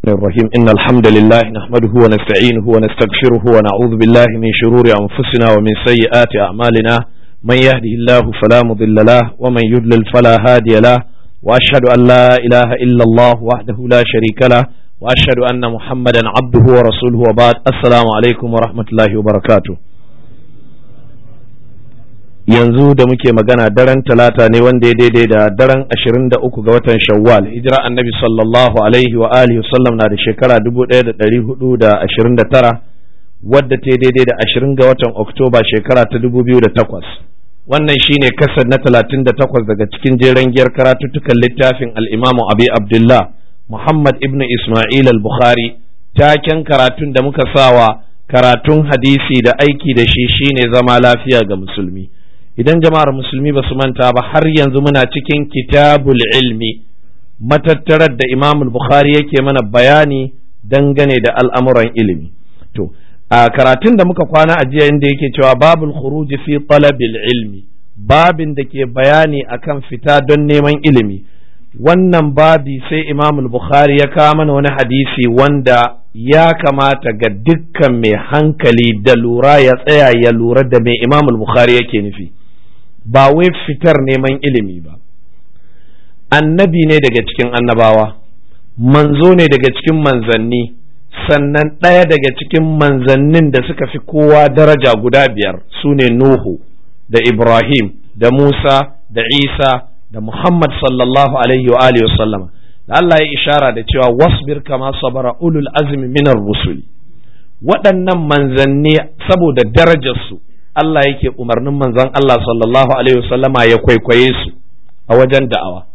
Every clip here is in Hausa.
الرحيم إن الحمد لله نحمده ونستعينه ونستغفره ونعوذ بالله من شرور أنفسنا ومن سيئات أعمالنا من يهده الله فلا مضل له ومن يضلل فلا هادي له وأشهد أن لا إله إلا الله وحده لا شريك له وأشهد أن محمدا عبده ورسوله وبعد السلام عليكم ورحمة الله وبركاته yanzu da muke magana daren talata ne wanda ya daidai da daren ashirin da uku ga watan shawwal hijira annabi sallallahu alaihi wa alihi wasallam na da shekara dubu ɗaya da ɗari hudu da ashirin da tara wadda ta daidai da ashirin ga watan oktoba shekara ta dubu biyu da takwas wannan shine kasar na talatin da takwas daga cikin jeren giyar karatuttukan littafin al'imamu abi abdullah muhammad ibn isma'il al-bukhari taken karatun da muka sawa karatun hadisi da aiki da shi shine zama lafiya ga musulmi idan jama'ar musulmi ba su manta ba har yanzu muna cikin kitabul ilmi matattarar da imam bukhari yake mana bayani dangane da al'amuran ilimi to a karatun da muka kwana a jiya inda yake cewa babul khuruj fi talabil ilmi babin da ke bayani akan fita don neman ilimi wannan babi sai imam bukhari ya kawo mana wani hadisi wanda ya kamata ga dukkan mai hankali da lura ya tsaya ya lura da mai imam bukhari yake nufi ba wai fitar neman ilimi ba annabi ne daga cikin annabawa manzo ne daga cikin manzanni sannan ɗaya daga cikin manzannin da suka fi kowa daraja guda biyar su ne nuhu da ibrahim da musa da isa da muhammad sallallahu alaihi wa alihi wasallama da Allah ya ishara da cewa wasbir kama sabara ulul azmi minar rusuli waɗannan manzanni saboda darajarsu Allah yake umarnin manzon Allah sallallahu Alaihi wasallama ya kwaikwaye su a wajen da'awa.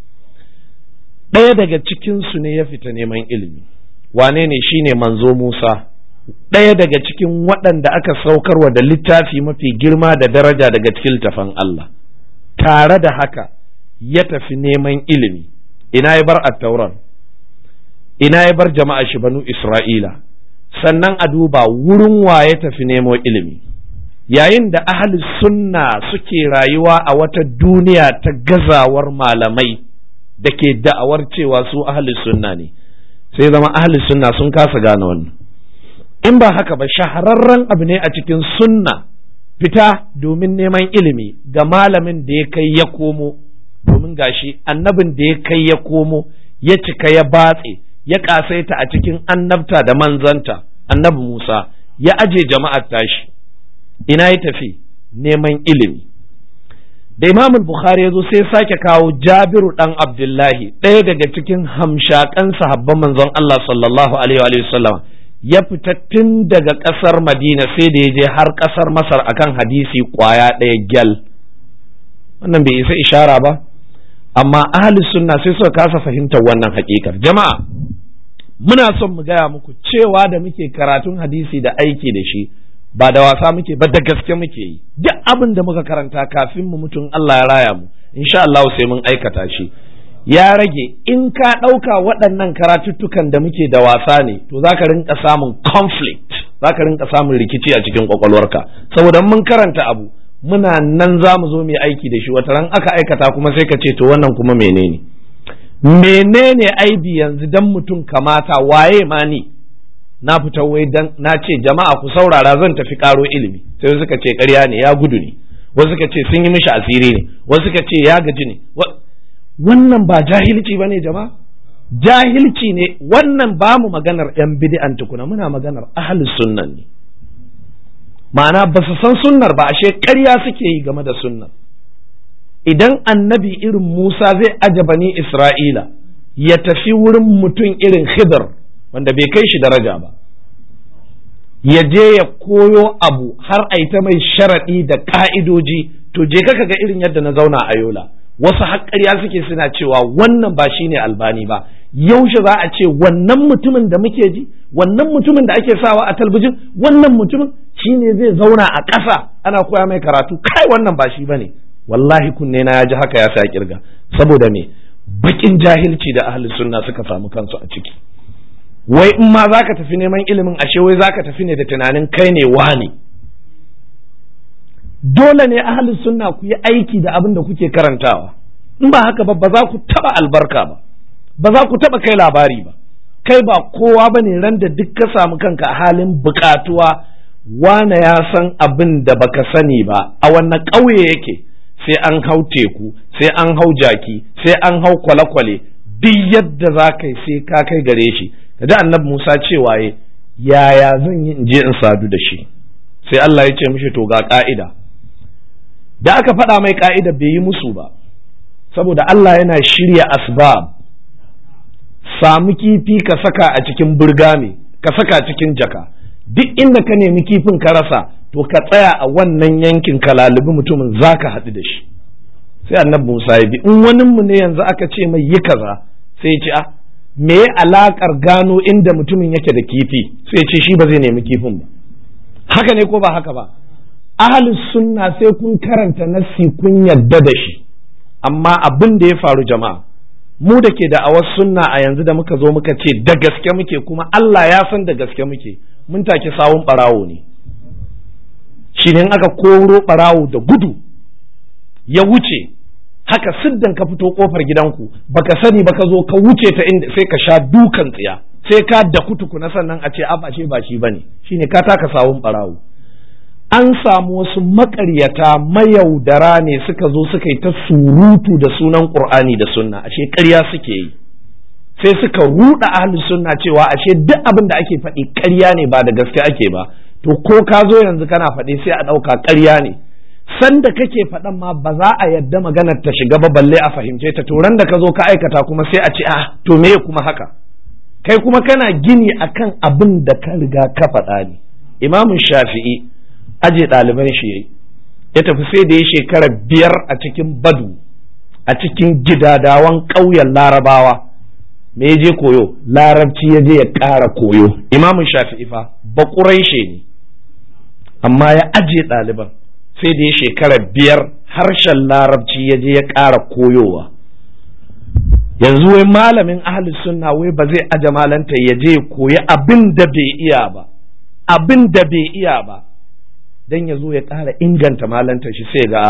Ɗaya daga cikinsu ne ya fita neman ilimi, wane ne shi ne manzo Musa, ɗaya daga cikin waɗanda aka saukarwa da littafi mafi girma da daraja daga cikin littafin Allah. Tare da haka ya tafi neman ilimi, ina ya bar attauran, ina ya bar jama'a shi banu Isra'ila, sannan a duba wurin wa ya tafi nemo ilimi. yayin da ahli sunna suke rayuwa a wata duniya ta gazawar malamai da ke da'awar cewa su ahli sunna ne sai zama ahli sunna sun kasa gane wannan in ba haka ba shahararren abu ne a cikin sunna fita domin neman ilimi ga malamin da ya kai ya komo domin gashi annabin da ya kai ya komo ya cika ya batse ya kasaita a cikin annabta da manzanta annabi Musa ya aje jama'ar tashi ina ya tafi neman ilimi da imam bukhari ya zo sai sake kawo jabiru dan abdullahi ɗaya daga cikin hamshakan sahabban manzon Allah sallallahu alaihi wa sallam ya fita tun daga ƙasar madina sai da ya je har ƙasar masar akan hadisi kwaya ɗaya gyal wannan bai isa ishara ba amma ahli sunna sai suka kasa fahimtar wannan hakikar jama'a muna son mu gaya muku cewa da muke karatun hadisi da aiki da shi ba da wasa muke ba da gaske muke yi duk abin da muka karanta kafin mu mutum Allah ya raya mu insha Allah sai mun aikata shi ya rage in ka ɗauka waɗannan karatuttukan da muke da wasa ne to za ka rinka samun conflict za ka rinka samun rikici a cikin kwakwalwarka saboda mun karanta abu muna nan za mu zo mu aiki da shi wata ran aka aikata kuma sai ka ce to wannan kuma menene menene aibi yanzu dan mutum kamata waye ma ni na fita wai dan na ce jama'a ku saurara zan tafi karo ilimi sai suka ce ƙarya ne ya gudu ne wasu suka ce sun yi mishi asiri ne wasu suka ce ya gaji ne wannan ba jahilci bane jama'a jahilci ne wannan ba mu maganar yan bid'an tukuna muna maganar ahlus sunnan ne ma'ana ba su san sunnar ba ashe ƙarya suke yi game da sunnar idan annabi irin Musa zai aje bani Isra'ila ya tafi wurin mutum irin Khidr wanda bai kai shi daraja ba ya je ya koyo abu har a ta mai sharaɗi da ƙa'idoji to je ka ga irin yadda na zauna a yola wasu haƙƙarya suke suna cewa wannan ba shi ne albani ba yaushe za a ce wannan mutumin da muke ji wannan mutumin da ake sawa a talbijin wannan mutumin shi ne zai zauna a ƙasa ana koya mai karatu kai wannan ba shi ba ne wallahi kunne na ya ji haka ya sa kirga saboda me bakin jahilci da ahli sunna suka samu kansu a ciki wai in ma za ka tafi neman ilimin ashe wai za ka tafi ne da tunanin kai ne wani dole ne ahalin sunna ku yi aiki da abin da kuke karantawa in ba haka ba ba za ku taba albarka ba ba za ku taba kai labari ba kai ba kowa bane ran da duk ka samu kanka a halin bukatuwa wane ya san abin da baka sani ba a wannan ƙauye yake sai an hau teku sai an hau jaki sai an hau kwale-kwale duk yadda za ka yi sai ka kai gare shi kaji annabi Musa cewa yaya zan yi in je in sadu da shi sai Allah ya ce mishi to ga ka'ida da aka faɗa mai ka'ida bai yi musu ba saboda Allah yana shirya asbab samu kifi ka saka a cikin burgame ka saka cikin jaka duk inda ka nemi kifin ka rasa to ka tsaya a wannan yankin ka lalubi mutumin za ka haɗu da shi sai annabi Musa ya bi in wani mu ne yanzu aka ce mai yi kaza sai ya ce a me alakar gano inda mutumin yake da kifi sai ya ce shi ba zai nemi kifin ba haka ne ko ba haka ba ahlus sunna sai kun karanta nassi kun yadda da shi amma abin da ya faru jama'a mu da ke da'awar sunna a yanzu da muka zo muka ce da gaske muke kuma Allah ya san da gaske muke mun take sawun barawo ne shi ne aka koro barawo da gudu ya wuce haka siddan ka fito kofar gidanku baka sani ba ka zo ka wuce ta inda sai ka sha dukan tsiya sai ka da kutuku na sannan a ce a ba ba shi bane shine ka taka sawun barawo an samu wasu makaryata mayaudara ne suka zo suka yi ta surutu da sunan qur'ani da sunna ashe ƙarya suke yi sai suka ruɗa ahli sunna cewa ashe duk abin da ake faɗi ƙarya ne ba da gaske ake ba to ko ka zo yanzu kana faɗi sai a ɗauka ƙarya ne sanda kake faɗan ma ba za a yadda maganar ta shiga ba balle a fahimce ta to ran da ka zo ka aikata kuma sai a ce ah to me kuma haka kai kuma kana gini akan abin da ka riga ka faɗa ne imamun shafi'i aje ɗaliban shi yayi ya tafi sai da ya shekara biyar a cikin badu a cikin gidadawan ƙauyen larabawa me ya je koyo larabci ya je ya ƙara koyo imamun shafi'i fa baƙuraishe ne amma ya aje ɗaliban sai da ya shekara biyar harshen larabci ya je ya ƙara koyowa yanzu wai malamin ahli sunna wai ba zai aje malanta ya je koyi abin da bai iya ba abin da bai iya ba dan ya zo ya ƙara inganta malanta shi sai ga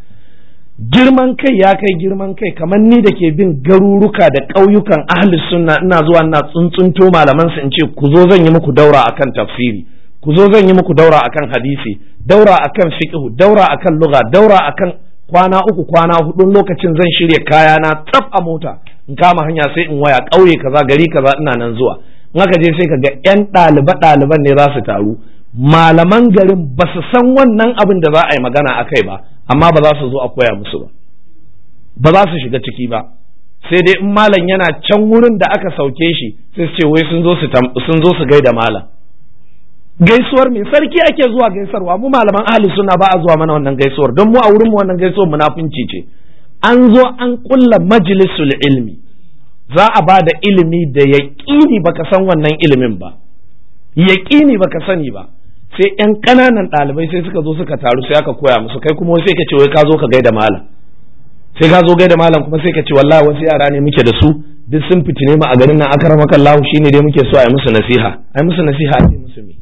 girman kai ya kai girman kai kamar ni da ke bin garuruka da ƙauyukan ahli sunna ina zuwa ina tsuntsunto malaman su in ce ku zo zan yi muku daura akan tafsiri ku zo zan yi muku daura akan hadisi daura akan fiqh daura akan lugha daura akan kwana uku kwana hudun lokacin zan shirya kaya na tsaf a mota in kama hanya sai in waya ƙauye kaza gari kaza ina nan zuwa in aka je sai ka ga yan ɗaliba ɗaliban ne za su taru malaman garin ba su san wannan abin da za a yi magana a kai ba amma ba za su zo a koya musu ba ba za su shiga ciki ba sai dai in malam yana can wurin da aka sauke shi sai su ce wai sun zo su sun zo su gaida malam gaisuwar me sarki ake zuwa gaisarwa mu malaman ahli suna ba a zuwa mana wannan gaisuwar don mu a wurin mu wannan gaisuwar munafunci ce an zo an kulla majlisul ilmi za a ba da ilimi da yaƙini baka san wannan ilimin ba yaƙini baka sani ba sai yan ƙananan ɗalibai sai suka zo suka taru sai aka koya musu kai kuma sai ka ce wai ka zo ka gaida malam sai ka zo gaida malam kuma sai ka ce wallahi wasu yara ne muke da su duk sun fitine mu a garin nan akramaka Allah shine dai muke so a yi musu nasiha a yi musu nasiha a yi musu me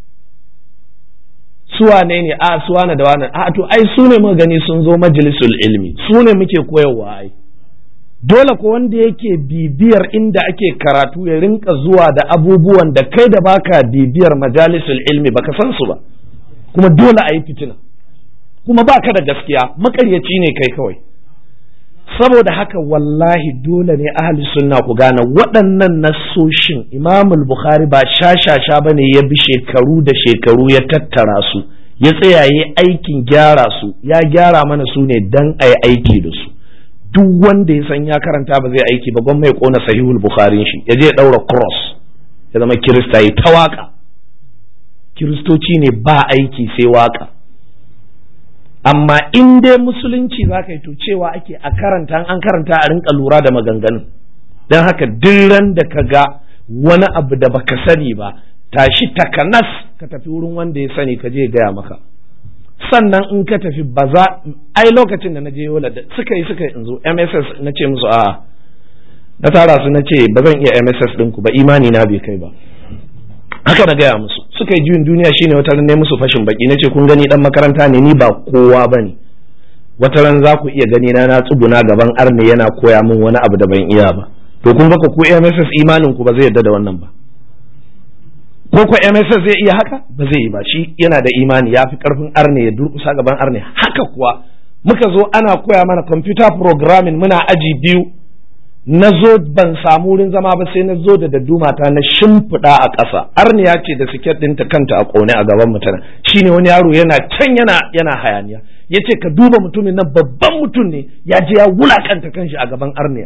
suwane ne a suwane da wani a to ai su ne muka gani sun zo majalisul ilmi su ne muke koyarwa ai dole ko wanda yake bibiyar inda ake karatu ya rinka zuwa da abubuwan da kai da baka bibiyar majalisul ilmi baka san su ba kuma dole a yi fitina kuma baka da gaskiya makaryaci ne kai kawai saboda haka wallahi dole ne ahli sunna ku gane waɗannan nassoshin imamul bukhari ba shashasha ba ne ya bi shekaru da shekaru ya tattara su ya tsaya yi aikin gyara su ya gyara mana su ne dan a yi aiki da su duk wanda ya san ya karanta ba zai aiki ba gwamma ya kona sahihul bukhari shi ya je ya ɗaura cross ya zama kirista ya ta waka kiristoci ne ba aiki sai waka amma in dai musulunci za ka yi to cewa ake a karanta an karanta a rinka lura da maganganun don haka ran da ka ga wani abu da baka sani ba tashi takanas ka tafi wurin wanda ya sani ka je gaya maka sannan in ka tafi ba za ai lokacin da na je yola da suka yi suka yi in zo mss na ce musu a na tara su na ce ba zan iya mss ɗinku ba imani na bai kai ba haka na gaya musu suka yi juyin duniya shine wata ran ne musu fashin baki nace kun gani dan makaranta ne ni ba kowa bane wata ran za ku iya gani na na tsuguna gaban arne yana koya min wani abu da ban iya ba to kun baka ko MSS imanin ku ba zai yarda da wannan ba ko ko MSS zai iya haka ba zai yi ba shi yana da imani ya fi karfin arne ya durkusa gaban arne haka kuwa muka zo ana koya mana computer programming muna aji biyu na zo ban samu wurin zama ba sai na zo da daddumata na shimfiɗa a ƙasa arniya ce da siket ɗinta kanta a ƙone a gaban mutane shine wani yaro yana can yana yana hayaniya ya ce ka duba mutumin nan babban mutum ne ya je ya wulakanta kanshi a gaban arniya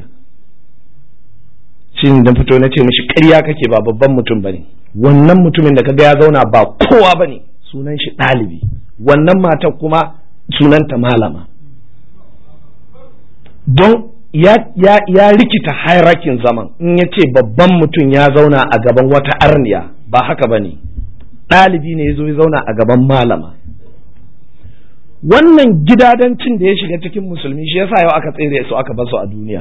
shi da fito na ce mishi ƙarya kake ba babban mutum bane wannan mutumin da kaga ya zauna ba kowa bane sunan shi ɗalibi wannan matar kuma sunanta malama don ya, ya, ya rikita hairakin zaman in ya ce babban mutum ya zauna a gaban wata arniya ba haka ba ne ɗalibi ne ya zo ya zauna a gaban malama wannan gidadancin da ya shiga cikin musulmi shi yasa yau aka tsere su aka basu a duniya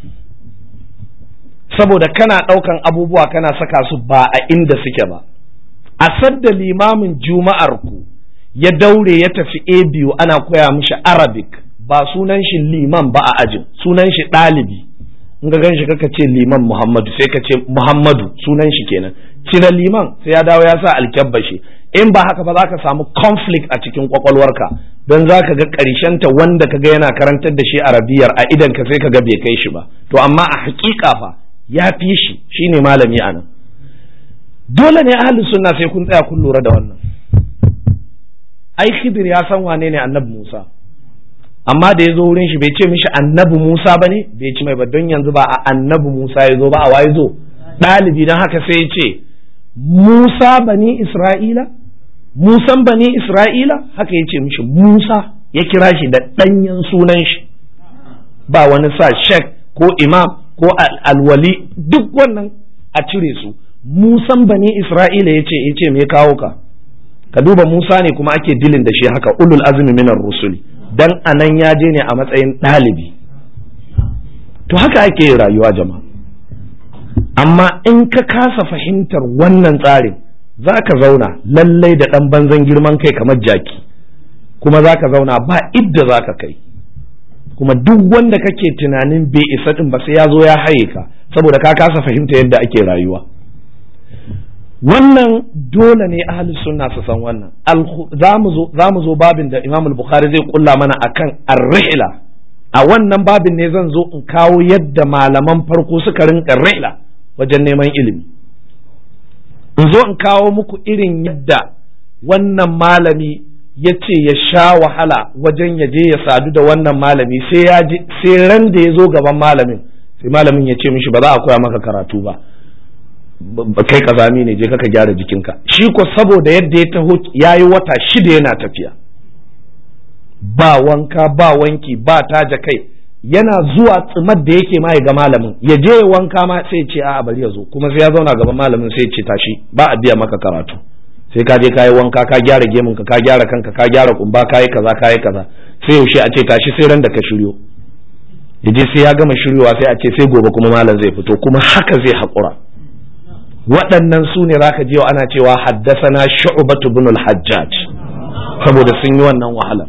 saboda kana ɗaukan abubuwa kana saka su ba a inda suke ba a sadda limamin juma'ar ku ya daure ya tafi a biyu ana koya mishi arabic ba sunan shi liman ba a ajin sunan shi ɗalibi in ga gan shi kaka ce liman muhammadu sai ka ce muhammadu sunan shi kenan cire liman sai ya dawo ya sa alkyabba shi in ba haka ba za ka samu conflict a cikin kwakwalwarka don za ka ga ta wanda ka ga yana karantar da shi arabiyar a idan ka sai ka ga bai kai shi ba to amma a hakika fa ya fi shi shine malami a nan dole ne ahlus sunna sai kun tsaya kun lura da wannan ai khidir ya san wane ne annabi musa amma da ya zo wurin shi bai ce mishi annabi Musa ba ne bai ci mai ba don yanzu ba a annabi Musa ya zo ba a waye zo ɗalibi don haka sai ya ce Musa bani Isra'ila Musan bani Isra'ila haka ya ce mishi Musa ya kira shi da ɗanyen sunan shi ba wani sa shek ko imam ko alwali duk wannan a cire su Musan bani Isra'ila ya ce ya ce me kawo ka ka duba Musa ne kuma ake dilin da shi haka ulul azmi minar rusuli dan anan ya je ne a matsayin ɗalibi to haka ake rayuwa jama'a amma in ka kasa fahimtar wannan tsarin za ka zauna lallai da ɗan banzan girman kai kamar jaki kuma za ka zauna ba idda za ka kai kuma duk wanda kake tunanin bai isa ɗin ba sai ya zo ya haye ka saboda ka kasa fahimta yadda ake rayuwa wannan dole ne ahli sunna su san wannan za mu zo babin da imam al-bukhari zai kulla mana akan ar-rihla a wannan babin ne zan zo in kawo yadda malaman farko suka rinka rihla wajen neman ilimi in zo in kawo muku irin yadda wannan malami ya ce ya sha wahala wajen ya je ya sadu da wannan malami sai ya sai ran da ya zo gaban malamin sai malamin ya ce mishi ba za a koya maka karatu ba kai kazami ne je ka gyara jikinka shi ko saboda yadda ya taho ya yi wata shida yana tafiya ba wanka ba wanki ba taja kai yana zuwa tsimar da yake ma ya ga malamin ya je ya wanka ma sai ce a bari ya zo kuma sai ya zauna gaban malamin sai ce tashi ba a biya maka karatu sai ka je ka yi wanka ka gyara gemunka ka gyara kanka ka gyara kumba ka yi kaza ka yi kaza sai yaushe a ce tashi sai ran da ka shiryo ya je sai ya gama shiryowa sai a ce sai gobe kuma malam zai fito kuma haka zai haƙura waɗannan su ne zaka je ana cewa haddasana shu'batu bin al-hajjaj saboda sun yi wannan wahala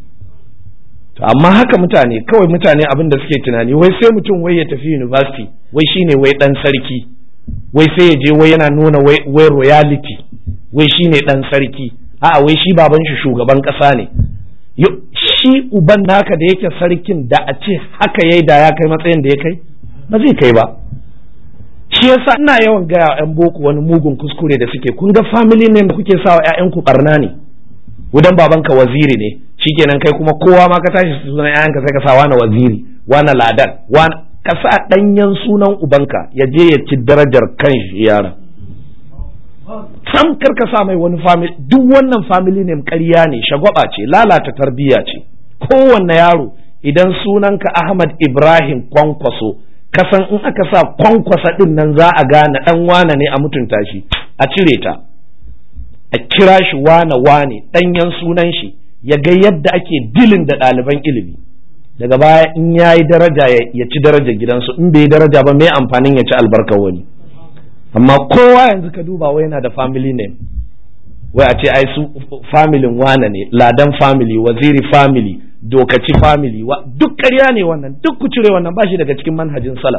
to amma haka mutane kawai mutane abin da suke tunani wai sai mutum wai ya tafi university wai shine wai dan sarki wai sai ya je wai yana nuna wai wai royalty wai shine dan sarki a'a wai shi baban shi shugaban kasa ne shi uban naka da yake sarkin da a ce haka yayi da ya kai matsayin da ya kai ba zai kai ba shi yasa ina yawan gaya yan boko wani mugun kuskure da suke kun ga family name da kuke sawa ƴaƴan ku barna ne wudan babanka waziri ne shikenan kai kuma kowa ma ka tashi sunan ƴaƴanka sai ka sa wani waziri wani ladan wani ka sa ɗanyen sunan ubanka ya je ya ci darajar kan shi yaran sam kar ka sa mai wani family duk wannan family name ƙarya ne shagwaba ce lalata tarbiyya ce kowanne yaro idan sunanka Ahmad Ibrahim Kwankwaso kasan in aka sa kwankwasa din nan za a gane dan wane ne a mutunta shi a cire ta a kira shi wane wane danyen sunan shi ya ga yadda ake dilin da ɗaliban ilimi daga baya in ya yi daraja ya ci darajar gidansu in bai yi daraja ba mai amfanin ya ci albarkar wani amma kowa yanzu ka duba wai yana da family name wai a ce ai su familin wane ne ladan family waziri family dokaci family wa duk ƙarya ne wannan duk ku cire wannan ba shi daga cikin manhajin salaf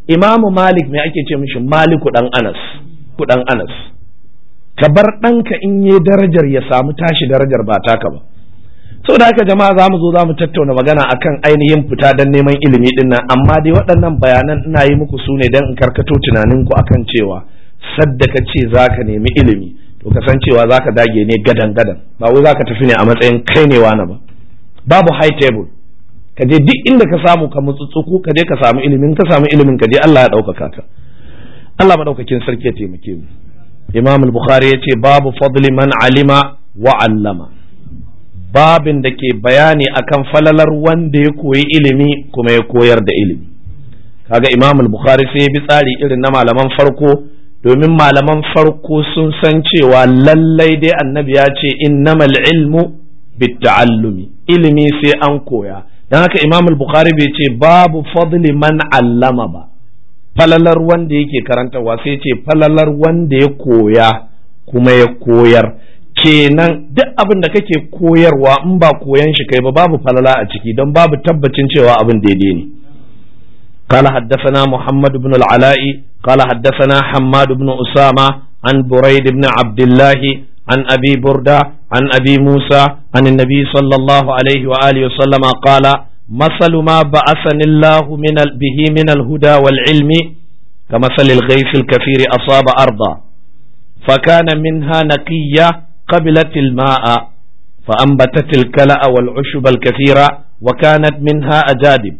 imamu malik me ake ce mishi maliku dan anas ku dan anas ka bar ɗanka in yi darajar ya samu tashi darajar ba taka ba da haka jama'a za mu zo za mu tattauna magana akan ainihin fita don neman ilimi din nan amma dai waɗannan bayanan ina yi muku su ne don in karkato tunaninku akan cewa sadda ka ce za ka nemi ilimi to ka san cewa za ka dage ne gadan gadan ba wai za ka tafi ne a matsayin kai ne wani ba babu high table ka je duk inda ka samu ka mutsutsuku ka je ka samu ilimin ka samu ilimin ka je Allah ya ɗaukaka ka Allah maɗaukakin sarki ya taimake mu Imam al-Bukhari ya ce babu fadli man alima wa allama babin da ke bayani akan falalar wanda ya koyi ilimi kuma ya koyar da ilimi kaga Imam al-Bukhari sai ya bi tsari irin na malaman farko domin malaman farko sun san cewa lallai dai annabi ya ce innamal ilmu bitta'allumi ilimi sai an koya don haka imam al-bukhari bai ce babu fadli man allama ba falalar wanda yake karantarwa sai ce falalar wanda ya koya kuma ya koyar kenan duk abin da kake koyarwa in ba koyan shi kai ba babu falala a ciki don babu tabbacin cewa abin daidai ne قال حدثنا محمد بن العلاء قال حدثنا حماد بن أسامة عن بريد بن عبد الله عن أبي بردة عن أبي موسى عن النبي صلى الله عليه وآله وسلم قال مثل ما بعثني الله من به من الهدى والعلم كمثل الغيث الكثير أصاب أرضا فكان منها نقية قبلت الماء فأنبتت الكلأ والعشب الكثيرة وكانت منها أجادب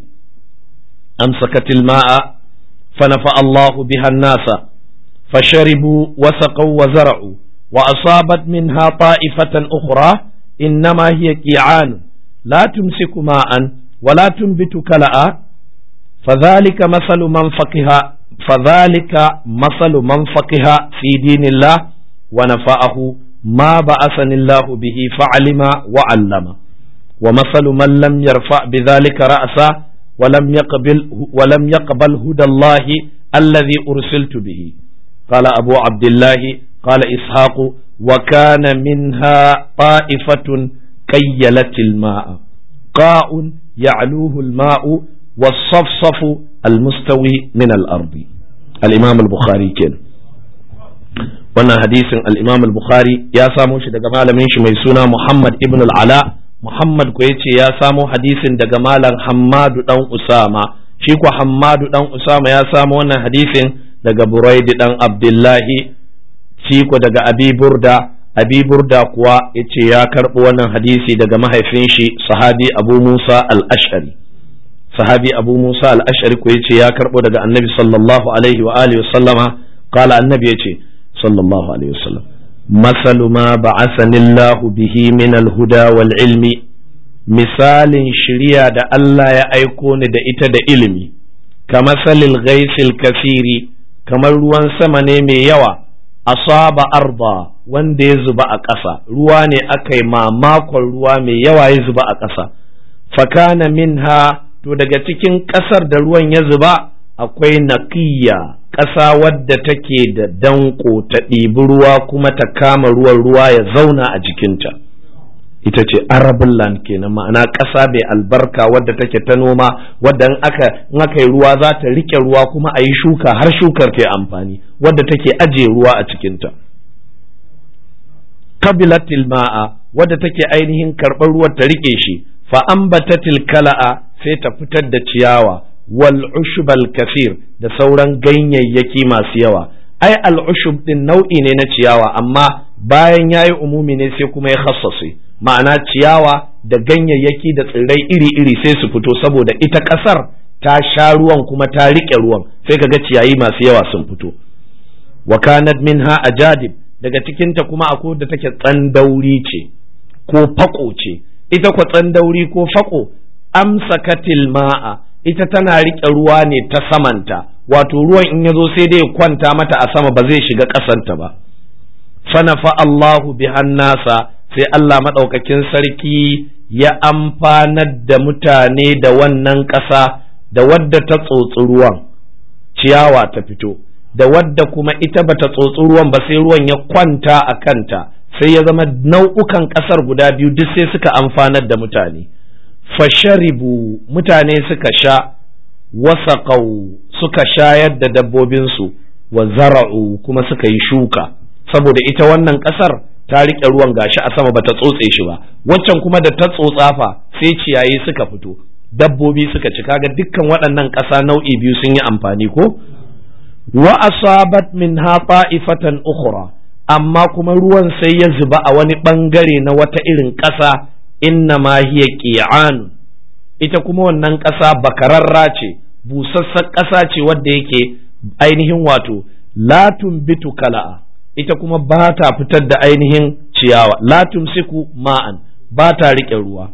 أمسكت الماء فنفع الله بها الناس فشربوا وسقوا وزرعوا وأصابت منها طائفة أخرى إنما هي كيعان لا تمسك ماء ولا تنبت كلأ فذلك مثل من فقه فذلك مثل من فقه في دين الله ونفعه ما بعثني الله به فعلم وعلم ومثل من لم يرفع بذلك رأسا ولم يقبل ولم يقبل هدى الله الذي أرسلت به قال أبو عبد الله قال إسحاق وكان منها طائفة كيلت الماء قاء يعلوه الماء والصفصف المستوي من الأرض الإمام البخاري كان wannan hadisin al-Imam al-Bukhari ya samo shi daga malamin shi mai suna Muhammad ibn al-Ala Muhammad ko yace ya samo hadisin daga malam Hammadu dan Usama shi ko Hammadu dan Usama ya samo wannan hadisin daga Buraidi dan Abdullahi shi ko daga Abi Burda Abi Burda kuwa yace ya karɓo wannan hadisi daga mahaifin shi sahabi Abu Musa al-Ash'ari sahabi Abu Musa al-Ash'ari ko yace ya karɓo daga Annabi sallallahu alaihi wa alihi wa sallama qala Annabi yace sallallahu alaihi wa sallam مثل ما بعثني الله به من الهدى والعلم misalin shirya da Allah ya aiko ni da ita da ilimi kama salil gaisil kasiri kamar ruwan sama ne mai yawa asaba arba wanda ya zuba a ƙasa ruwa ne aka yi mamakon ruwa mai yawa ya zuba a ƙasa fakana minha to daga cikin ƙasar da ruwan ya zuba akwai naƙiyya ƙasa wadda take da danko ta ɗibi ruwa kuma ta kama ruwan ruwa ya zauna a jikinta ita ce arabin land kenan ma'ana ƙasa mai albarka wadda take ta noma wadda in aka in aka yi ruwa za ta rike ruwa kuma a yi shuka har shukar ta amfani wadda take ajiye ruwa a cikinta kabilatil ma'a wadda take ainihin karɓar ruwa ta rike shi fa ambatatil kala'a sai ta fitar da ciyawa wal ushbal kafir da sauran ganyayyaki masu yawa ai al ushub din nau'i ne na ciyawa amma bayan yayi umumi ne sai kuma ya khassase ma'ana ciyawa da ganyayyaki da tsirrai iri-iri sai su fito saboda ita ƙasar ta sha ruwan kuma ta riƙe ruwan sai kaga ciyayi masu yawa sun fito wa kanat minha ajadib daga cikinta kuma akwai da take tsandauri ce ko fako ce ita kwa tsandauri ko fako amsakatil ma'a ita tana riƙe ruwa ne ta samanta wato ruwan in ya zo sai dai kwanta mata a sama ba zai shiga ƙasanta ba fanafa Allahu bihan nasa sai Allah maɗaukakin sarki ya amfanar da mutane da wannan ƙasa da wadda ta tsotsi ruwan ciyawa ta fito da wadda kuma ita bata tsotsi ruwan ba sai ruwan ya kwanta a kanta sai ya zama nau'ukan ƙasar guda biyu duk sai suka amfanar da mutane fasharibu mutane suka sha wasaqau suka shayar da dabbobinsu wa zara'u kuma suka yi shuka saboda ita wannan ƙasar ta riƙe ruwan gashi a sama bata tsotse shi ba waccan kuma da ta tsotsa fa sai ciyayi suka fito dabbobi suka ci kaga dukkan waɗannan ƙasa nau'i biyu sun yi amfani ko wa asabat min ha ta'ifatan ukhra amma kuma ruwan sai ya zuba a wani bangare na wata irin ƙasa inna ma hiya qi'an ita kuma wannan ƙasa bakararra ce busassar ƙasa ce wadda yake ainihin wato la tumbitu kala'a ita kuma ba ta fitar da ainihin ciyawa la tumsiku ma'an ba ta riƙe ruwa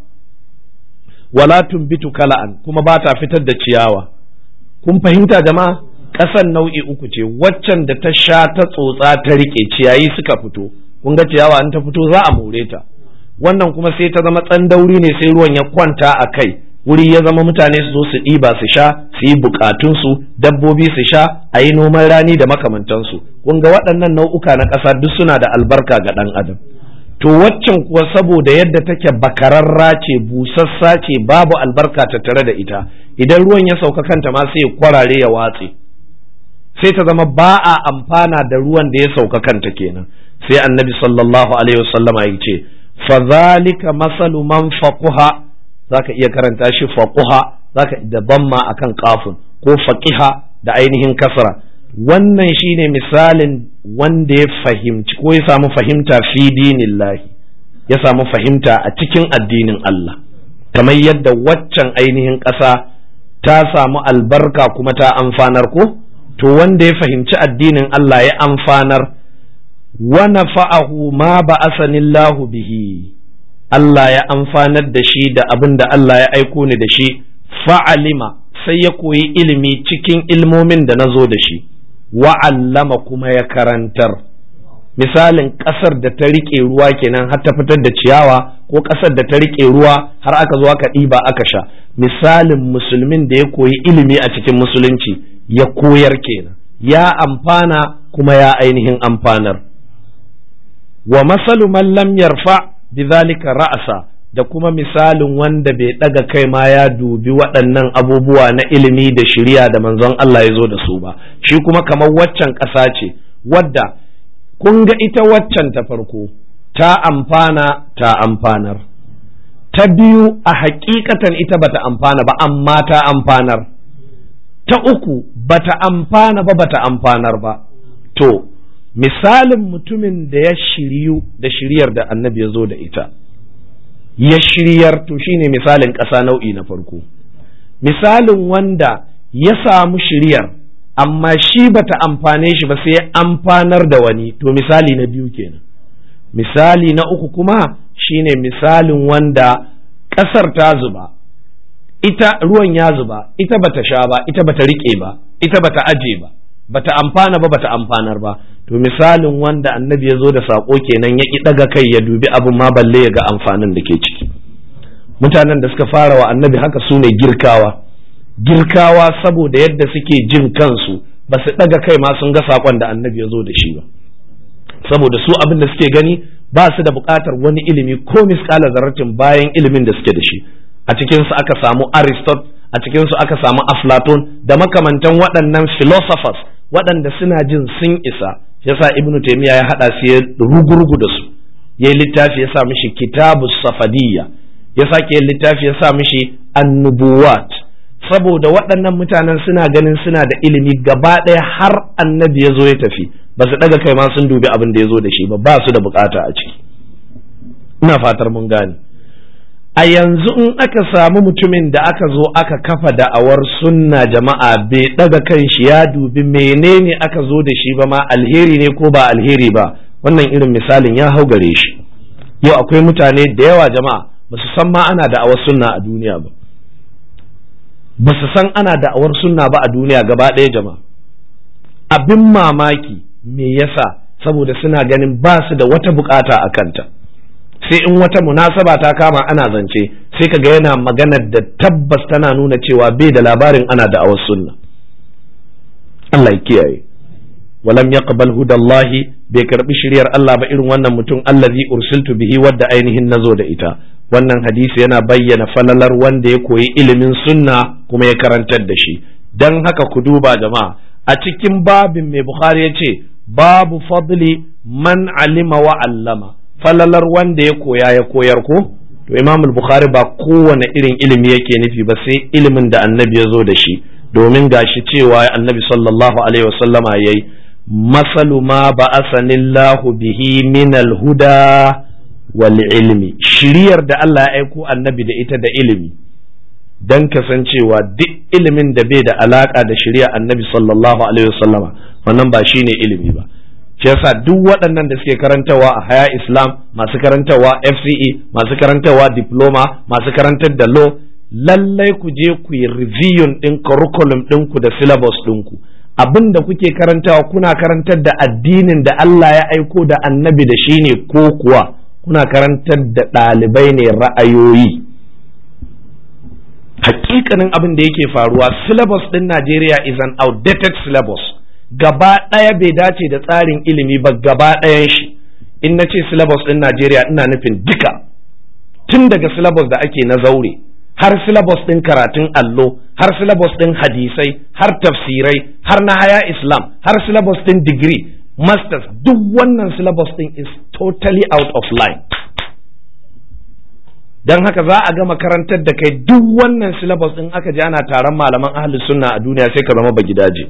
wala tumbitu kala'an kuma ba ta fitar da ciyawa kun fahimta jama'a ƙasan nau'i uku ce waccan da ta sha ta tsotsa ta riƙe ciyayi suka fito kun ga ciyawa in ta fito za a more ta wannan kuma sai ta zama tsandauri ne sai ruwan ya kwanta a kai wuri ya zama mutane su zo su ɗiba su sha su yi bukatunsu dabbobi su sha a yi noman rani da makamantansu kun ga waɗannan nau'uka na ƙasa duk suna da albarka ga ɗan adam to waccan kuwa saboda yadda take bakararra ce busassa ce babu albarka tattare da ita idan ruwan ya sauka kanta ma sai ya kwarare ya watse sai ta zama ba a amfana da ruwan da ya sauka kanta kenan sai annabi sallallahu alaihi wasallama ya ce fa zalika masalu man faquha zaka iya karanta shi faquha zaka da damma akan kafin ko faqiha da ainihin kasra wannan shine misalin wanda ya fahimci ko ya samu fahimta fi dinillahi ya samu fahimta a cikin addinin Allah kamar yadda waccan ainihin ƙasa ta samu albarka kuma ta amfanar ko to wanda ya fahimci addinin Allah ya amfanar wa nafa'ahu ma ba'asanillahu bihi Allah ya amfanar da shi da abin da Allah ya aiko ni da shi fa'alima sai ya koyi ilimi cikin ilmomin da na zo da shi wa'allama kuma ya karantar misalin ƙasar da ta riƙe ruwa kenan har ta fitar da ciyawa ko ƙasar da ta riƙe ruwa har aka zo aka ɗiba aka sha misalin musulmin da ya koyi ilimi a cikin musulunci ya koyar kenan ya amfana kuma ya ainihin amfanar wa masalu man lam yarfa bidhalika ra'asa da kuma misalin wanda bai daga kai ma ya dubi waɗannan abubuwa na ilimi da shiriya da manzon Allah ya zo da su ba shi kuma kamar waccan ƙasa ce wadda kun ga ita waccan ta farko ta amfana ta amfanar ta biyu a hakikatan ita bata amfana ba amma ta amfanar ta uku bata amfana ba bata amfanar ba to misalin mutumin da ya shiryu da shiryar da annabi ya zo da ita ya shiryar to shine misalin ƙasa nau'i na farko misalin wanda ya samu shiryar amma shi bata amfane shi ba sai amfanar da wani to misali na biyu kenan misali na uku kuma shine misalin wanda ƙasar ta zuba ita ruwan ya zuba ita bata sha ba ita bata riƙe ba ita bata aje ba bata amfana ba bata amfanar ba to misalin wanda annabi ya zo da saƙo kenan ya ƙi ɗaga kai ya dubi abin ma balle ya ga amfanin da ke ciki mutanen da suka fara wa annabi haka su ne girkawa girkawa saboda yadda suke jin kansu ba su ɗaga kai ma sun ga saƙon da annabi ya zo da shi ba saboda su abin da suke gani ba su da buƙatar wani ilimi ko miskala zarratin bayan ilimin da suke da shi a cikinsu aka samu aristot a cikinsu aka samu aflaton da makamantan waɗannan philosophers waɗanda suna jin sun isa yasa ibnu taimiyya ya haɗa su ya rugurugu da su ya yi littafi ya sa mishi kitabu safadiyya ya sake yin littafi ya sa mishi annubuwat saboda waɗannan mutanen suna ganin suna da ilimi gaba ɗaya har annabi ya zo ya tafi ba su ɗaga kai ma sun dubi abin da ya zo da shi ba ba su da bukata a ciki ina fatar mun gane a yanzu in aka samu mutumin da aka zo aka kafa da'awar sunna jama'a bai ɗaga kan shi ya dubi menene aka zo da shi ba ma alheri ne ko ba alheri ba wannan irin misalin ya hau gare shi yau akwai mutane da yawa jama'a ba su san ma ana da'awar sunna a duniya ba ba su san ana da'awar sunna ba a duniya gaba ɗaya jama'a abin mamaki me yasa saboda suna ganin ba su da wata bukata a kanta sai in wata munasaba ta kama ana zance sai kaga yana maganar da tabbas tana nuna cewa bai da labarin ana da'awar sunna Allah ya kiyaye walam yaqbal hudallahi bai karbi shiryar Allah ba irin wannan mutum allazi ursiltu bihi wadda ainihin nazo da ita wannan hadisi yana bayyana falalar wanda ya koyi ilimin sunna kuma ya karantar da shi don haka ku duba jama'a a cikin babin mai bukhari ya ce babu fadli man alima wa allama falalar wanda ya koya ya koyar ko to imam bukhari ba kowane irin ilimi yake nufi ba sai ilimin da annabi ya zo da shi domin gashi cewa annabi sallallahu alaihi wasallama yayi masalu ma ba'asanillahu bihi min huda wal ilmi shiriyar da Allah ya aiko annabi da ita da ilimi dan kasancewa duk ilimin da bai da alaka da shirya annabi sallallahu alaihi wasallama wannan ba shine ilimi ba shi yasa duk waɗannan da suke karantawa a haya islam masu karantawa fce masu karantawa diploma masu karantar da law lallai ku je ku yi review ɗin curriculum ɗinku da syllabus ɗinku abin da kuke karantawa kuna karantar da addinin da Allah ya aiko da annabi da shi ne ko kuwa kuna karantar da ɗalibai ne ra'ayoyi hakikanin abin da yake faruwa syllabus ɗin Najeriya is an outdated syllabus gaba ɗaya bai dace da tsarin ilimi ba gaba ɗayan shi in na ce syllabus ɗin Najeriya ina nufin duka tun daga syllabus da ake na zaure har syllabus ɗin karatun allo har syllabus ɗin hadisai har tafsirai har na haya islam har syllabus ɗin degree masters duk wannan syllabus ɗin is totally out of line don haka za a gama karantar da kai duk wannan syllabus ɗin aka ji ana taron malaman ahli sunna a duniya sai ka zama ba gidaje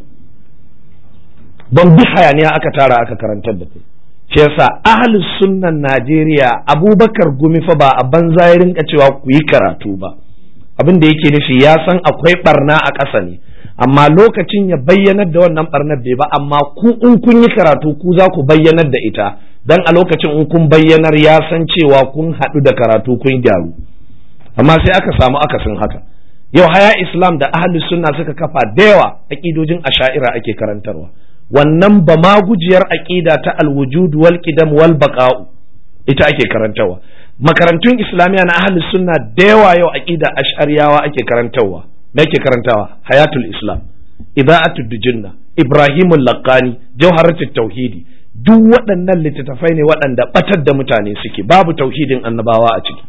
don bi hayaniya aka tara aka karantar da kai shi yasa ahli sunnan Najeriya Abubakar Gumi fa ba a banza ya rinka cewa ku yi karatu ba abin da yake nufi ya san akwai barna a ƙasa ne amma lokacin ya bayyanar da wannan barnar bai ba amma ku in kun yi karatu ku za ku bayyanar da ita dan a lokacin in kun bayyanar ya san cewa kun haɗu da karatu kun gyaru amma sai aka samu akasin haka yau haya islam da ahli sunna suka kafa da yawa aƙidojin asha'ira ake karantarwa wannan ba ma gujiyar aƙida ta alwujud wal qidam wal baqa'u ita ake karantarwa makarantun islamiyya na ahli sunna da yawa yau aqida ash'ariyawa ake karantarwa me ake karantawa hayatul islam ida'atud dujunna ibrahimul laqani jawharatut tauhidi duk waɗannan littattafai ne waɗanda batar da mutane suke babu tauhidin annabawa a ciki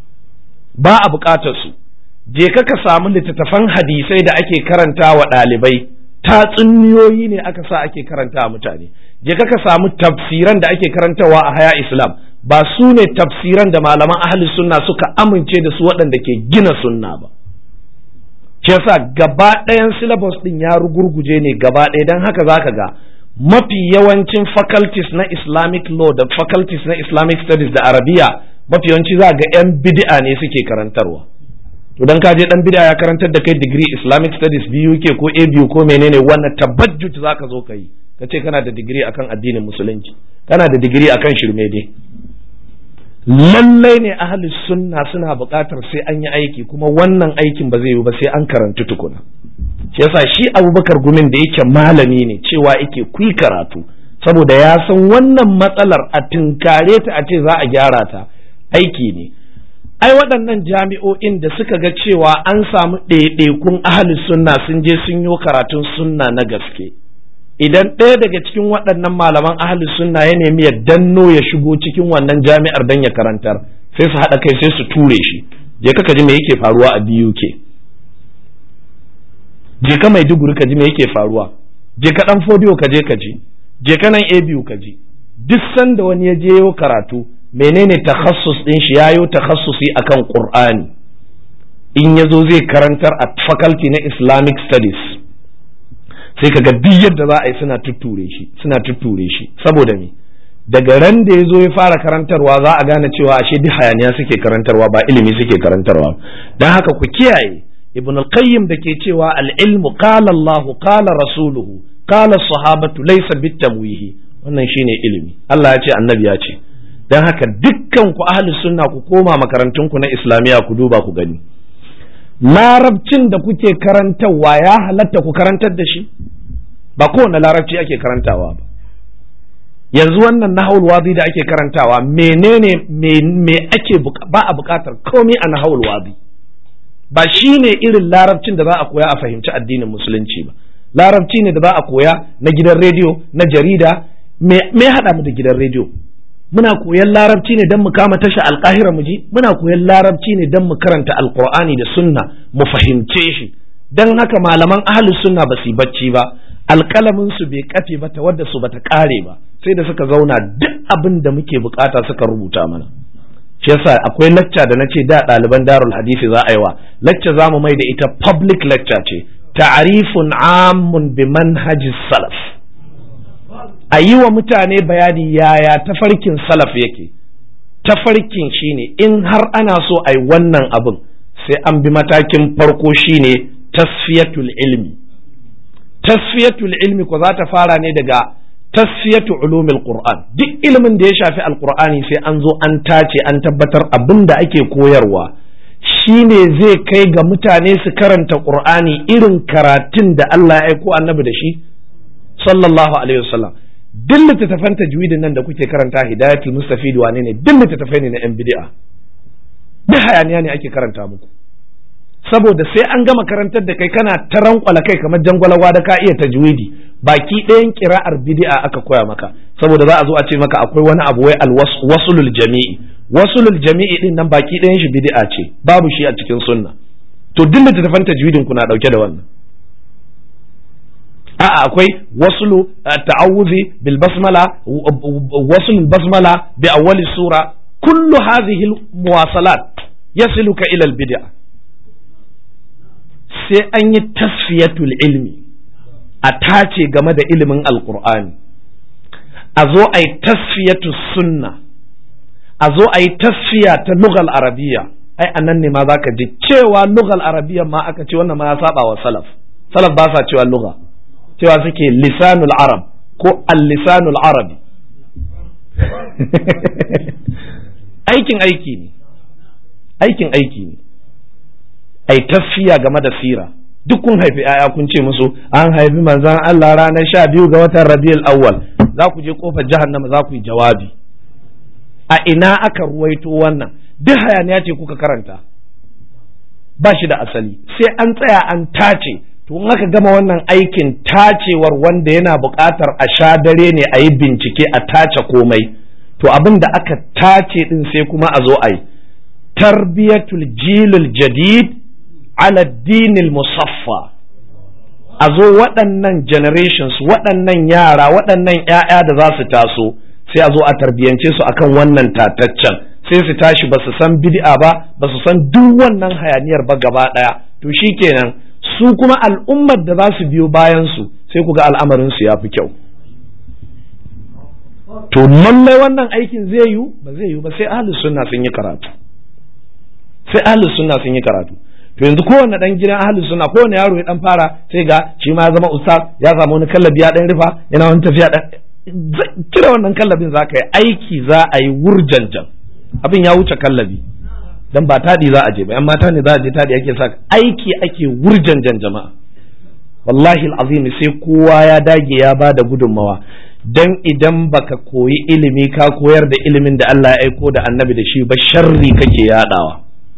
ba a buƙatar su je ka ka samu littattafan hadisai da ake karanta wa ɗalibai tatsuniyoyi ne aka sa ake karanta mutane je ka ka samu tafsiran da ake karantawa a haya islam ba su ne tafsiran da malaman ahli sunna suka amince da su waɗanda ke gina sunna ba shi yasa gaba ɗayan syllabus ɗin ya rugurguje ne gaba ɗaya don haka zaka ga mafi yawancin faculties na islamic law da faculties na islamic studies da arabiya mafi yawanci za ga 'yan bid'a ne suke karantarwa to dan ka je dan bid'a ya karantar da kai degree islamic studies BUK ko ABU ko menene wannan tabajjut zaka zo ka yi ka ce kana da digiri akan addinin musulunci kana da digiri akan shirme dai lallai ne ahli sunna suna buƙatar sai an yi aiki kuma wannan aikin ba zai yi ba sai an karantu tukuna shi yasa shi abubakar gumin da yake malami ne cewa yake kui karatu saboda ya san wannan matsalar a tunkare ta a ce za a gyara ta aiki ne ai waɗannan jami'o'in da suka ga cewa an samu ɗaiɗaikun ahli sunna sun je sun yi karatun sunna na gaske idan ɗaya daga cikin waɗannan malaman ahli sunna ya nemi ya danno ya shigo cikin wannan jami'ar dan ya karantar sai su haɗa kai sai su ture shi je ka ji me yake faruwa a BUK je ka Maiduguri ka ji me yake faruwa je ka ɗan fodiyo ka je ka ji je ka nan ABU ka ji duk sanda wani ya je yau karatu menene takhassus din shi yayo takhassusi akan Qur'ani in yazo zai karantar a faculty na Islamic Studies sai kaga duk yadda za a yi suna tutture shi suna tutture shi saboda me daga ran da ya zo ya fara karantarwa za a gane cewa ashe duk hayaniya suke karantarwa ba ilimi suke karantarwa don haka ku kiyaye ibn al-qayyim da ke cewa al-ilmu qala Allahu qala rasuluhu qala sahabatu laysa bitamwihi wannan shine ilimi Allah ya ce annabi ya ce don haka dukkan ku ahli sunna ku koma makarantun ku na islamiya ku duba ku gani larabcin da kuke karantarwa ya halatta ku karantar da shi ba kowane larabci ake karantawa ba yanzu wannan nahawul wadi da ake karantawa menene me ake ba a bukatar komai a nahawul wadi ba shi ne irin larabcin da za a koya a fahimci addinin musulunci ba larabci ne da za a koya na gidan rediyo na jarida me haɗa mu da gidan rediyo muna koyan larabci ne don mu kama tasha alkahira mu ji muna koyan larabci ne don mu karanta alkur'ani da sunna mu fahimce shi don haka malaman ahli sunna ba su yi bacci ba alkalamin su bai kafe ba ta wadda su bata kare ba sai da suka zauna duk abin da muke bukata suka rubuta mana shi yasa akwai lacca da nace da ɗaliban darul hadisi za a yi wa lacca za mu mai da ita public lecture ce ta'arifun amun bi manhajis salaf a yi wa mutane bayani yaya tafarkin salaf yake tafarkin shine in har ana so a yi wannan abin sai an bi matakin farko shine tasfiyatul ilmi tasfiyatul ilmi ko za ta fara ne daga tasfiyatu ulumil qur'an duk ilimin da ya shafi alqur'ani sai an zo an tace an tabbatar abin da ake koyarwa shine zai kai ga mutane su karanta qur'ani irin karatun da Allah ya aiko annabi da shi sallallahu alaihi wasallam duk littattafan tajwidin nan da kuke karanta hidayatul mustafid wane ne duk littattafai ne na yan bid'a duk hayaniya ne ake karanta muku saboda sai an gama karantar da kai kana ta rankwala kai kamar jangwalawa da ka iya tajwidi baki ɗayan kira'ar bid'a aka koya maka saboda za a zo a ce maka akwai wani abu wai alwasulul jami'i wasulul jami'i din nan baki ɗayan shi bid'a ce babu shi a cikin sunna to duk littattafan tajwidin ku na dauke da wannan a'a akwai wasulu ta'awuzi bil basmala wasul basmala bi awwali sura kullu hadhihi muwasalat yasiluka ila al bid'a sai an yi tasfiyatul ilmi a tace game da ilimin alqur'ani a zo a yi tasfiyatu sunna a zo a yi tasfiya ta lugal arabiya ai anan ne ma zaka ji cewa lugal arabiya ma aka ce wannan ma ya saba wa salaf salaf ba sa cewa lugha cewa suke lisanul arab ko al-lisanul arabi aikin aiki ne aikin aiki ne ai tafiya game da sira duk kun haifi ‘ya'ya kun ce musu an haifi manzan Allah ranar sha biyu ga watan rabiul awwal za ku je kofar jahannama za ku yi jawabi a ina aka ruwaito wannan duk hayaniya ce kuka karanta ba shi da asali sai an tsaya an tace to in aka gama wannan aikin tacewar wanda yana buƙatar a sha dare ne a yi bincike a tace komai to abin da aka tace din sai kuma a zo a yi tarbiyatul jilul jadid ala dinil musaffa a zo waɗannan generations waɗannan yara waɗannan ‘ya'ya da za su taso sai a zo a tarbiyance su akan wannan tataccen sai su tashi ba su san bid'a ba ba su san duk wannan hayaniyar ba gaba ɗaya to shikenan su kuma al'ummar da za su biyo bayan su sai ku ga al'amarin su ya fi kyau to lallai wannan aikin zai yiwu ba zai yiwu ba sai ahlus sunna sun yi karatu sai ahlus sunna sun yi karatu to yanzu kowanne dan gidan ahlus sunna kowanne yaro ya dan fara sai ga shi ma ya zama ustaz ya samu wani kallabi ya dan rufa yana wani tafiya dan kira wannan kallabin za ka yi aiki za a yi wurjanjan abin ya wuce kallabi dan ba tadi za a je ba yan mata ne za a je tadi ake sa aiki ake wurjanjan jama'a wallahi alazim sai kowa ya dage ya ba da gudunmawa dan idan baka koyi ilimi ka koyar da ilimin da Allah ya aiko da annabi da shi ba sharri kake yadawa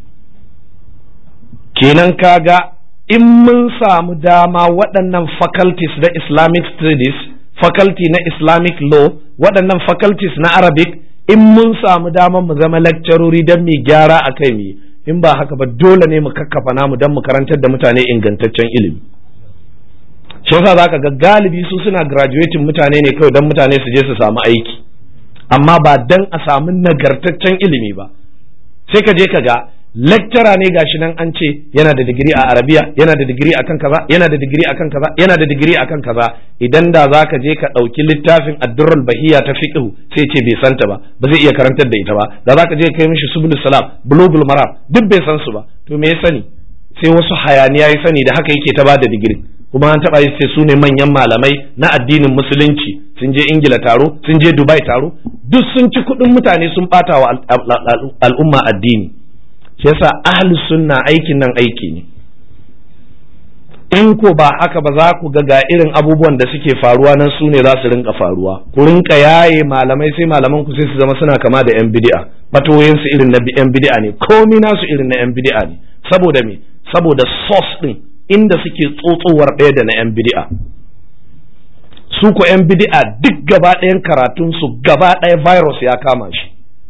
kenan kaga in mun samu dama waɗannan faculties na islamic studies faculty na islamic law waɗannan faculties na arabic in mun samu dama mu zama lecturori don mu gyara a kai mu in ba haka ba dole ne mu kakkafa namu don mu karantar da mutane ingantaccen ilimi shi yasa zaka ga galibi su suna graduating mutane ne kawai don mutane su je su samu aiki amma ba don a samu nagartaccen ilimi ba sai ka je ka ga lecturer ne gashi nan an ce yana da digiri a arabiya yana da digiri akan kaza yana da digiri akan kaza yana da digiri akan kaza idan da zaka je ka ɗauki littafin addurrul bahiya ta fiqh sai ce bai santa ba ba zai iya karantar da ita ba da zaka je kai mishi subul salam bulugul maram duk bai san su ba to me ya sani sai wasu hayaniya ya sani da haka yake ta bada digiri kuma an taba yi sai su ne manyan malamai na addinin musulunci sun je ingila taro sun je dubai taro duk sun ci kuɗin mutane sun ɓata wa al'umma addini shi yasa ahlus sunna aikin nan aiki ne in ko ba haka ba za ku ga ga irin abubuwan da suke faruwa nan su ne za su rinka faruwa ku rinka yaye malamai sai malaman ku sai su zama suna kama da yan bid'a fatoyin su irin na yan bid'a ne komai nasu irin na yan bid'a ne saboda me saboda source din inda suke tsotsowar ɗaya da na yan bid'a su ko 'yan bid'a duk gaba ɗayan karatunsu gaba ɗaya virus ya kama shi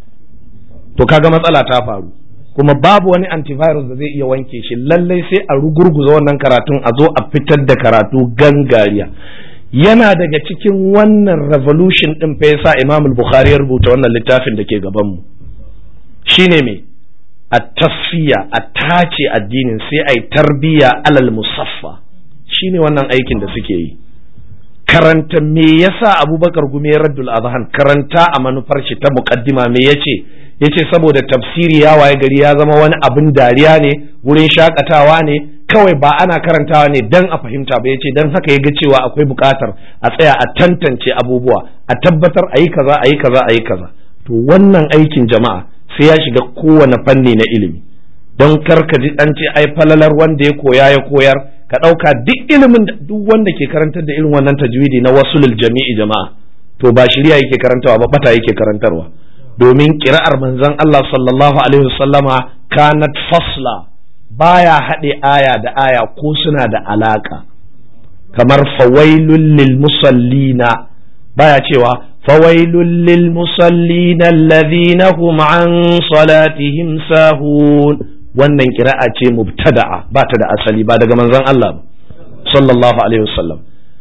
to kaga matsala ta faru kuma babu wani antivirus da zai iya wanke shi lallai sai a rugurguza wannan karatun a zo a fitar da karatu gangariya yana daga cikin wannan revolution din fa yasa Imam al-Bukhari ya rubuta wannan littafin da ke gaban mu shine me a tasfiya a tace addinin sai ai tarbiya alal musaffa shine wannan aikin da suke yi karanta me yasa Abubakar Gumi ya raddul azhan karanta a manufar shi ta muqaddima me yace yace saboda tafsiri ya waye gari ya zama wani abin dariya ne wurin shakatawa ne kawai ba ana karantawa ne dan a fahimta ba yace dan haka ya ga cewa akwai buƙatar a tsaya a tantance abubuwa a tabbatar a yi kaza a yi kaza a yi kaza to wannan aikin jama'a sai ya shiga kowane fanni na ilimi don kar ka ji an ce ai falalar wanda ya koya ya koyar ka ɗauka duk ilimin duk wanda ke karantar da irin wannan tajwidi na wasulul jami'i jama'a to ba shirya yake karantawa ba bata yake karantarwa domin kira'ar manzon Allah sallallahu alaihi wasallama kanat fasla baya haɗe aya da aya ko suna da alaka kamar fawailul lil musallina baya cewa fawailul lil musallina alladhina hum an salatihim sahun wannan kira'a ce mubtada'a ba ta da asali ba daga manzon Allah ba sallallahu alaihi wasallam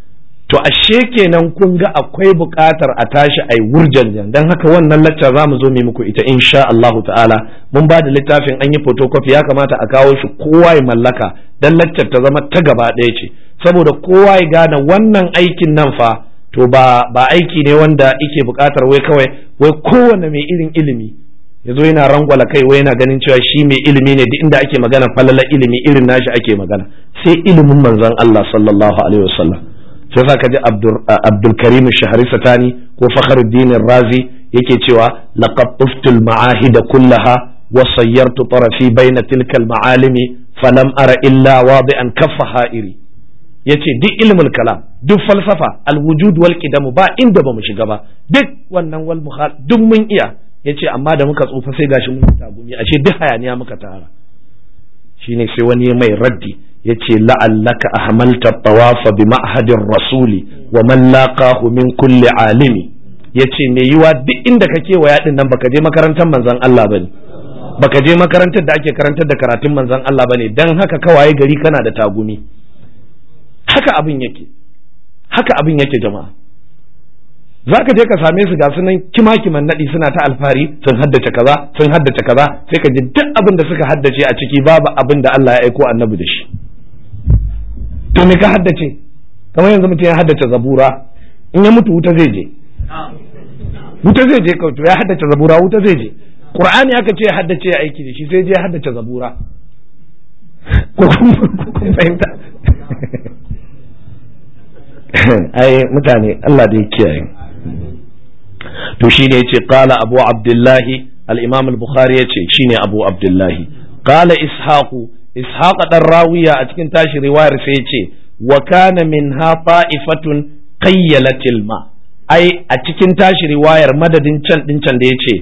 to ashe kenan kun ga akwai buƙatar a tashi ai wurjan dan haka wannan lacca za mu zo mu muku ita insha Allahu ta'ala mun ba da littafin an yi photocopy ya kamata a kawo shi kowa ya mallaka dan laccar ta zama ta gaba ɗaya ce saboda kowa ya gane wannan aikin nan fa to ba ba aiki ne wanda yake buƙatar wai kawai wai kowane mai irin ilimi ya zo yana rangwala kai wai yana ganin cewa shi mai ilimi ne duk inda ake magana falala ilimi irin nashi ake magana sai ilimin manzon Allah sallallahu alaihi wasallam sai sa ka ji Abdul Karim Shahri Satani ko Fakhruddin Razi yake cewa laqad tuftul ma'ahida kullaha wa sayyartu tarafi baina tilka al-ma'alimi falam ara illa wadi'an kaffa ha'iri yace duk ilmul kalam duk falsafa al-wujud wal qidam ba inda bamu shiga ba duk wannan wal mukhal duk mun iya yace amma da muka tsufa sai gashi mun tagumi ashe duk hayaniya muka tara shine sai wani mai raddi yace la'allaka ahmalta tawafa bi ma'hadin rasuli wa man laqahu min kulli alimi yace me yiwa duk inda ka kewaya din nan baka je makarantar manzon Allah bane baka je makarantar da ake karantar da karatun manzon Allah bane dan haka kawaye gari kana da tagumi haka abin yake haka abin yake jama'a za ka je ka same su ga sunan kima-kiman naɗi suna ta alfahari sun haddace kaza sun haddace kaza sai ka ji duk abin da suka haddace a ciki babu abin da Allah ya aiko annabi da shi to me ka haddace kamar yanzu mutum ya haddace zabura in ya mutu wuta zai je wuta zai je to ya haddace zabura wuta zai je qur'ani aka ce ya haddace ya aiki da shi sai je ya haddace zabura ko kun fahimta ai mutane Allah da ya kiyaye to shine yace qala abu abdullahi al-imam al-bukhari yace shine abu abdullahi qala ishaqu ishaq dan rawiya a cikin tashi riwayar sai yace wa kana minha ta'ifatun qayyalatil ma ai a cikin tashi riwayar madadin can din can da yace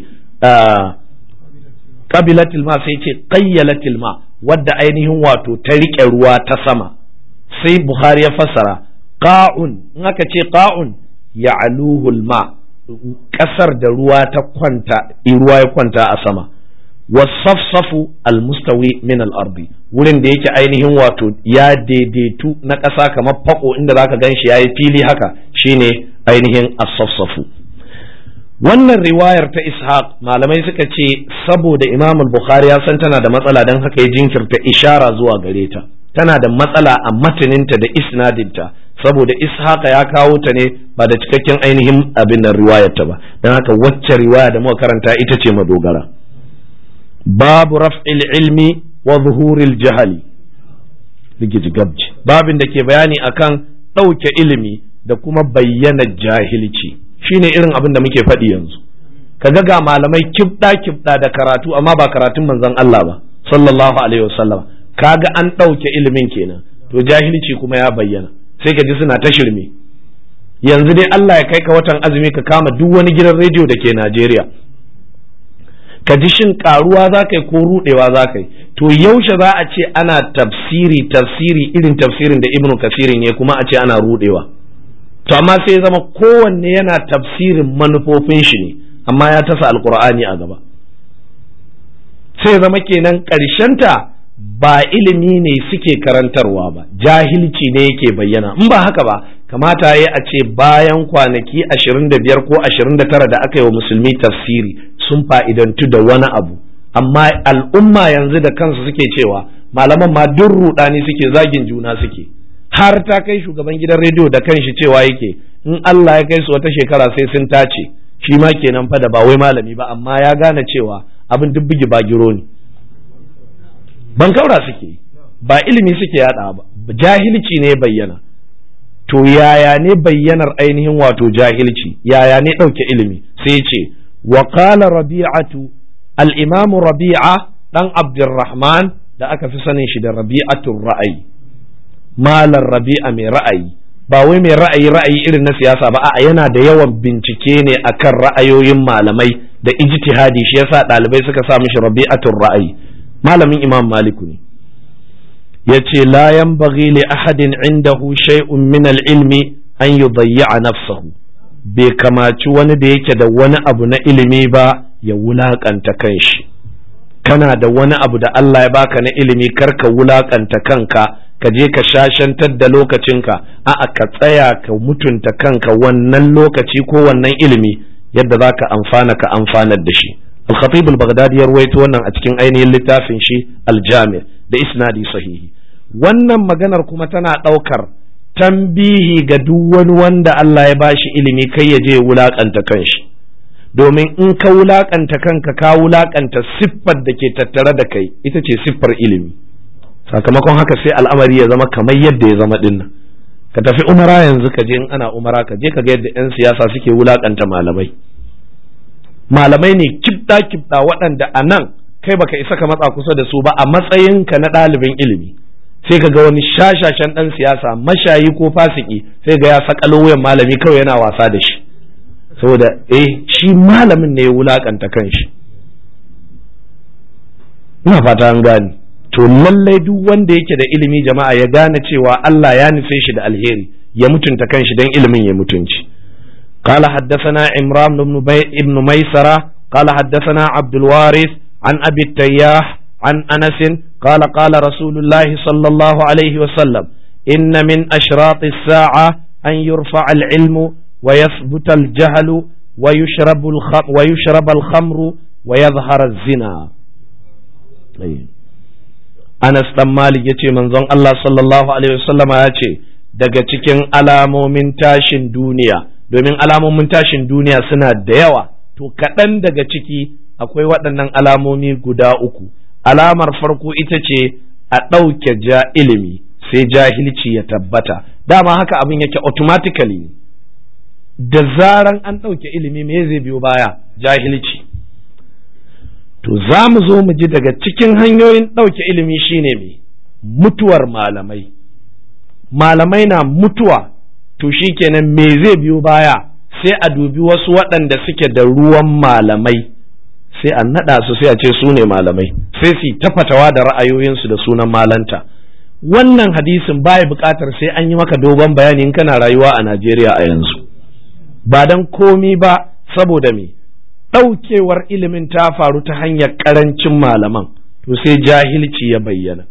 qabilatil ma sai yace qayyalatil ma wadda ainihin wato ta rike ruwa ta sama sai bukhari ya fassara qa'un in aka ce qa'un ya'luhul ma ƙasar da ruwa ta kwanta ruwa ya kwanta a sama wasafsafu almustawi min al-ardi wurin da yake ainihin wato ya daidaitu na ƙasa kamar fako inda zaka gan shi yayi fili haka shine ainihin as-safsafu wannan riwayar ta ishaq malamai suka ce saboda imam al-bukhari ya san tana da matsala don haka ya jinkirta ishara zuwa gare ta tana da matsala a mataninta da isnadinta saboda ishaqa ya kawo ta ne ba da cikakken ainihin abin nan riwayarta ba don haka wacce riwaya da muka karanta ita ce madogara babu raf'il ilmi wa zuhuril jahali rigiji gabji babin da ke bayani akan ɗauke ilimi da kuma bayyana jahilci shine irin abin da muke faɗi yanzu kaga ga malamai kibɗa kibɗa da karatu amma ba karatun manzon Allah ba sallallahu alaihi wasallam kaga an ɗauke ilimin kenan to jahilci kuma ya bayyana sai ka ji suna ta shirme yanzu dai Allah ya kai ka watan azumi ka kama duk wani gidan rediyo da ke Najeriya ka ji shin karuwa za ka yi ko rudewa za ka yi to yaushe za a ce ana tafsiri tafsiri irin tafsirin da ibnu kasirin ya kuma a ce ana rudewa to amma sai zama kowanne yana tafsirin manufofin shi ne amma ya tasa alkur'ani a gaba sai zama kenan ta ba ilimi ne suke karantarwa ba jahilci ne yake bayyana in ba haka ba kamata ya a ce bayan kwanaki ashirin da biyar ko ashirin da tara da aka yi wa musulmi tafsiri sun fa'idantu da wani abu amma al'umma yanzu da kansu suke cewa malaman ma duk ruɗani suke zagin juna suke har ta kai shugaban gidan rediyo da kanshi cewa yake in Allah ya kai su wata shekara sai sun tace shi ma kenan fa da ba wai malami ba amma ya gane cewa abin duk bugi bagiro ne ban kaura suke ba ilimi suke yada ba jahilci ne bayyana to yaya ne bayyanar ainihin wato jahilci yaya ne ɗauke ilimi sai ce wa qala rabi'atu al-imam rabi'a dan abdurrahman da aka fi sanin shi da rabi'atul ra'ayi malar rabi'a mai ra'ayi ba wai mai ra'ayi ra'ayi irin na siyasa ba a'a yana da yawan bincike ne akan ra'ayoyin malamai da ijtihadi shi yasa ɗalibai suka sa mishi rabi'atul ra'ayi malamin imam maliku ne yace la yanbaghi li ahadin indahu shay'un min al-ilmi an yudayya nafsahu bai kamaci wani da yake da wani abu na ilimi ba ya wulakanta kanshi kana da wani abu da Allah ya baka na ilimi karka wulakanta kanka ka je ka shashantar da lokacinka a'a ka tsaya ka mutunta kanka wannan lokaci ko wannan ilimi yadda za ka amfana ka amfanar da shi al-khatib al-baghdadi ya ruwaito wannan a cikin ainihin littafin shi al-jami da isnadi sahihi wannan maganar kuma tana ɗaukar tambihi ga duk wani wanda Allah ya bashi ilimi kai ya je wulakanta kanshi domin in ka wulakanta kanka ka wulakanta siffar da ke tattare da kai ita ce siffar ilimi sakamakon haka sai al'amari ya zama kamar yadda ya zama dinnan ka tafi umara yanzu ka je in ana umara ka je ka ga yadda 'yan siyasa suke wulakanta malamai malamai ne kibda kibda waɗanda a nan kai baka isa ka matsa kusa da su ba a matsayinka na ɗalibin ilimi sai ka ga wani shashashen ɗan siyasa mashayi ko fasiki sai ga ya sakalo wuyan malami kawai yana wasa da shi saboda eh shi malamin ne ya wulakanta kanshi ina fata an gane to lallai duk wanda yake da ilimi jama'a ya gane cewa Allah ya nufe shi da alheri ya mutunta kanshi don ilimin ya mutunci قال حدثنا عمران بن, بي بن ميسرة قال حدثنا عبد الوارث عن أبي التياح عن أنس قال قال رسول الله صلى الله عليه وسلم إن من أشراط الساعة أن يرفع العلم ويثبت الجهل ويشرب الخمر, ويشرب الخمر ويظهر الزنا Anas ɗan Malik ya ce manzon Allah sallallahu Alaihi wasallama ya ce daga cikin alamomin tashin duniya domin alamomin tashin duniya suna da yawa to kaɗan daga ciki akwai waɗannan alamomi guda uku alamar farko ita ce a ɗauke ja ilimi sai jahilci ya tabbata dama haka abin yake automatically da zaran an ɗauke ilimi me zai biyo baya jahilci to za mu zo mu ji daga cikin hanyoyin ɗauke ilimi shine me mutuwar malamai malamai na mutuwa to shikenan me zai biyo baya sai a dubi wasu waɗanda suke da ruwan malamai sai a naɗa su sai a ce su ne malamai sai su ta fatawa da ra'ayoyinsu da sunan malanta wannan hadisin baya buƙatar sai an yi maka dogon bayani in kana rayuwa a Najeriya a yanzu ba dan komi ba saboda me ɗaukewar ilimin ta faru ta hanyar ƙarancin malaman to sai jahilci ya bayyana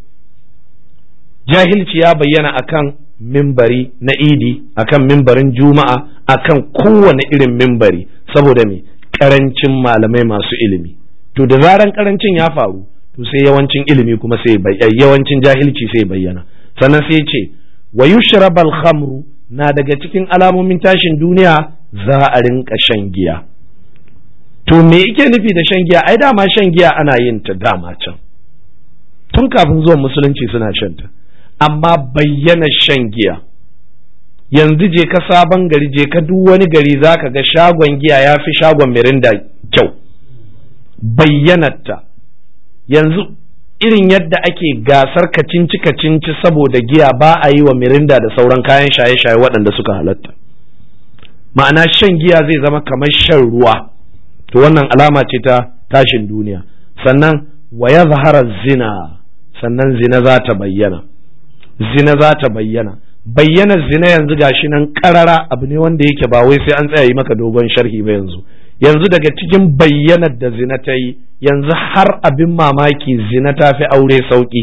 jahilci ya bayyana akan mimbari na idi akan mimbarin juma'a akan kowane irin mimbari saboda me karancin malamai masu ilimi to da zaran karancin ya faru to sai yawancin ilimi kuma sai yawancin jahilci sai bayyana sannan sai ce wa yushrabal khamru na daga cikin alamomin tashin duniya za a rinka shan giya to me yake nufi da shan giya ai dama shan giya ana yin ta dama can tun kafin zuwan musulunci suna shan ta amma bayyana shan giya yanzu je ka sabon gari je ka duk wani gari za ka ga shagon giya ya fi shagon mirinda kyau bayyanarta yanzu irin yadda ake gasar kacinci kacinci saboda giya ba a yi wa mirinda da sauran kayan shaye-shaye waɗanda suka halatta ma'ana shan giya zai zama kamar shan ruwa to wannan alama ce ta tashin duniya sannan wa ya zina sannan zina za ta bayyana zina za ta bayyana bayyana zina yanzu gashi nan karara abu ne wanda yake ba wai sai an tsaya yi maka dogon sharhi ba yanzu yanzu daga cikin bayyanar da zina ta yi yanzu har abin mamaki zina ta fi aure sauki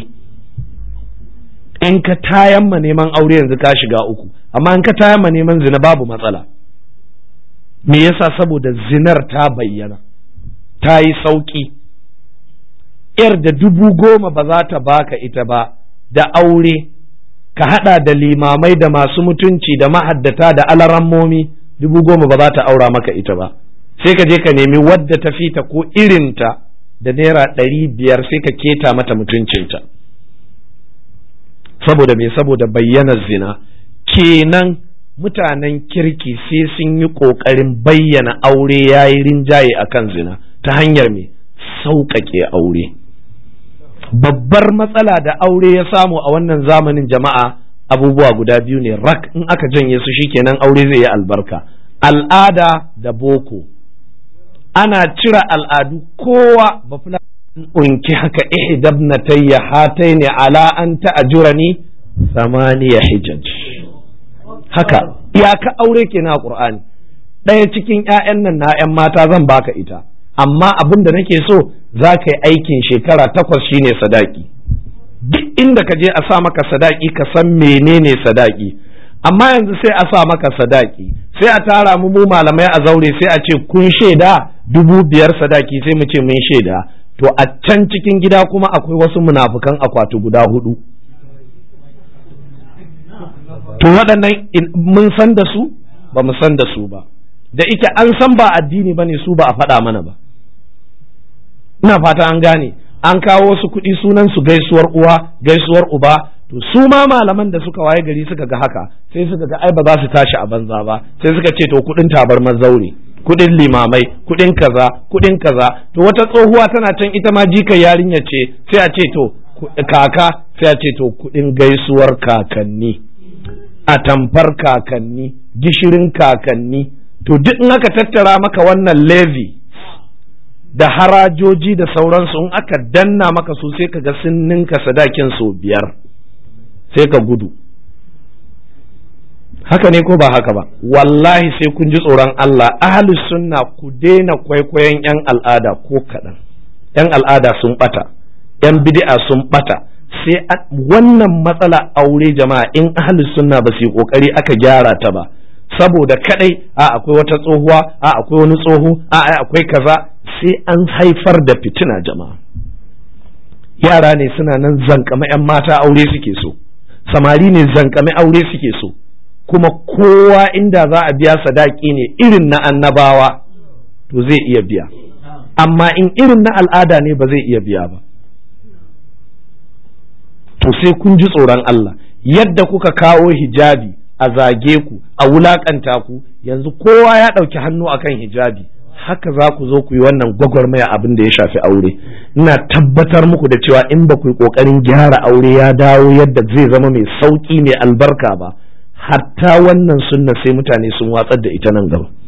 in ka tayan ma neman aure yanzu ka shiga uku amma in ka tayan ma neman zina babu matsala me yasa saboda zinar ta bayyana ta yi sauki yar da dubu goma ba za ta baka ita ba da aure ka hada da limamai da masu mutunci da mahaddata da alarammomi dubu goma ba za ta aura maka ita ba sai ka je ka nemi wadda ta fita ko irinta da naira ɗari biyar sai ka keta mata mutuncinta saboda me saboda bayyanar zina kenan mutanen kirki sai sun yi ƙoƙarin bayyana aure ya yi rinjaye a kan zina ta hanyar me sauƙaƙe aure babbar matsala da aure ya samu a wannan zamanin jama'a abubuwa guda biyu ne rak in aka janye su shikenan aure zai yi albarka al'ada da boko ana cire al'adu kowa ba fula unki haka ihdabnatayya hataini ala an ta'jurani samaniya hijaj haka iyaka aure kenan a qur'ani ɗaya cikin ƴaƴan nan na ƴan mata zan baka ita amma abin da nake so za ka yi aikin shekara takwas shine sadaki duk inda ka je a sa maka sadaki ka san menene sadaki amma yanzu sai a sa maka sadaki sai a tara mu mu malamai a zaure sai a ce kun shaida dubu biyar sadaki sai mu ce mun shaida to a can cikin gida kuma akwai wasu munafukan akwati guda hudu to waɗannan mun san da su ba mu san da su ba da ita an san ba addini ba ne su ba a faɗa mana ba ina fata an gane an kawo wasu kuɗi sunan su gaisuwar uwa gaisuwar uba to su ma malaman da suka waye gari suka ga haka sai suka ga ai ba za su tashi a banza ba sai suka ce to kuɗin tabar mazaure kuɗin limamai kuɗin kaza kuɗin kaza to wata tsohuwa tana can ita ma jika yarinya ce sai a ce to kaka sai a ce to kuɗin gaisuwar kakanni a tamfar kakanni gishirin kakanni to duk in aka tattara maka wannan levy da harajoji da sauransu in aka danna maka su sai ka ga sun ninka sadakin sau biyar sai ka gudu haka ne ko ba haka ba wallahi sai kun ji tsoron Allah ahli sunna ku daina kwaikwayon yan al'ada ko kaɗan yan al'ada sun ɓata yan bid'a sun ɓata sai wannan matsala aure jama'a in ahli sunna ba su yi kokari aka gyara ta ba saboda kadai a akwai wata tsohuwa a akwai wani tsoho a akwai kaza sai an haifar da fitina jama'a yara ne suna nan zankame 'yan mata aure suke so samari ne zankame aure suke so kuma kowa inda za a biya sadaki ne irin na annabawa to zai iya biya amma in irin na al'ada ne ba zai iya biya ba to sai kun ji tsoron Allah yadda kuka kawo hijabi a zage ku a wulakanta ku yanzu kowa ya ɗauki hannu akan hijabi haka za ku zo ku yi wannan gwagwarmaya abin da ya shafi aure ina tabbatar muku da cewa in ba ku yi ƙoƙarin gyara aure ya dawo yadda zai zama mai sauƙi mai albarka ba hatta wannan sunna sai mutane sun watsar da ita nan gaba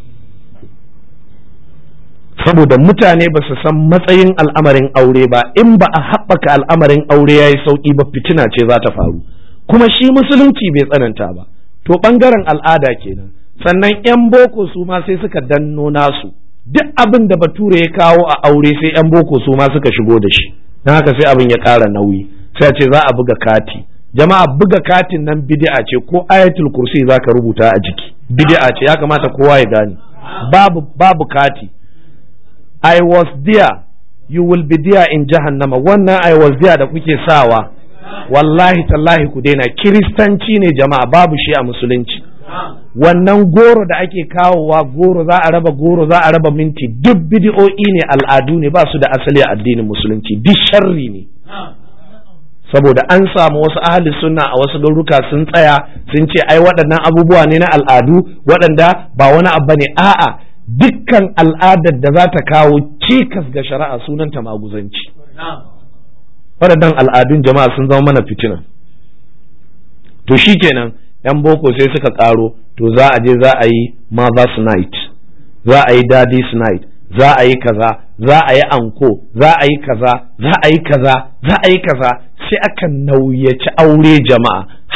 saboda mutane ba su san matsayin al'amarin aure ba in ba a haɓaka al'amarin aure ya yi sauƙi ba fitina ce za ta faru kuma shi musulunci bai tsananta ba to ɓangaren al'ada kenan sannan 'yan boko su ma sai suka danno nasu duk abin da bature ya kawo a aure sai 'yan boko su ma suka shigo da shi don haka sai abin ya ƙara nauyi sai ce za a buga kati jama'a buga katin nan bid'a ce ko ayatul kursi za ka rubuta a jiki bid'a ce ya kamata kowa ya gane babu babu kati I was there you will be there in jahannama wannan I was there da kuke sawa wallahi tallahi ku daina kiristanci ne jama'a babu shi a musulunci wannan goro da ake kawowa goro za a raba goro za a raba minti duk bidi'o'i ne al'adu ne ba su da asali a addinin musulunci duk sharri ne saboda an samu wasu ahli sunna a wasu garuruka sun tsaya sun ce ai waɗannan abubuwa ne na al'adu waɗanda ba wani abu ne a'a dukkan al'adar da za ta kawo cikas ga shari'a sunanta maguzanci waɗannan al'adun jama'a sun zama mana fitina to shikenan yan boko sai suka karo to za a je za a yi mother's night za a yi daddy's night za a yi kaza za a yi anko za a yi kaza za a yi kaza za a yi kaza sai aka nauyaci aure jama'a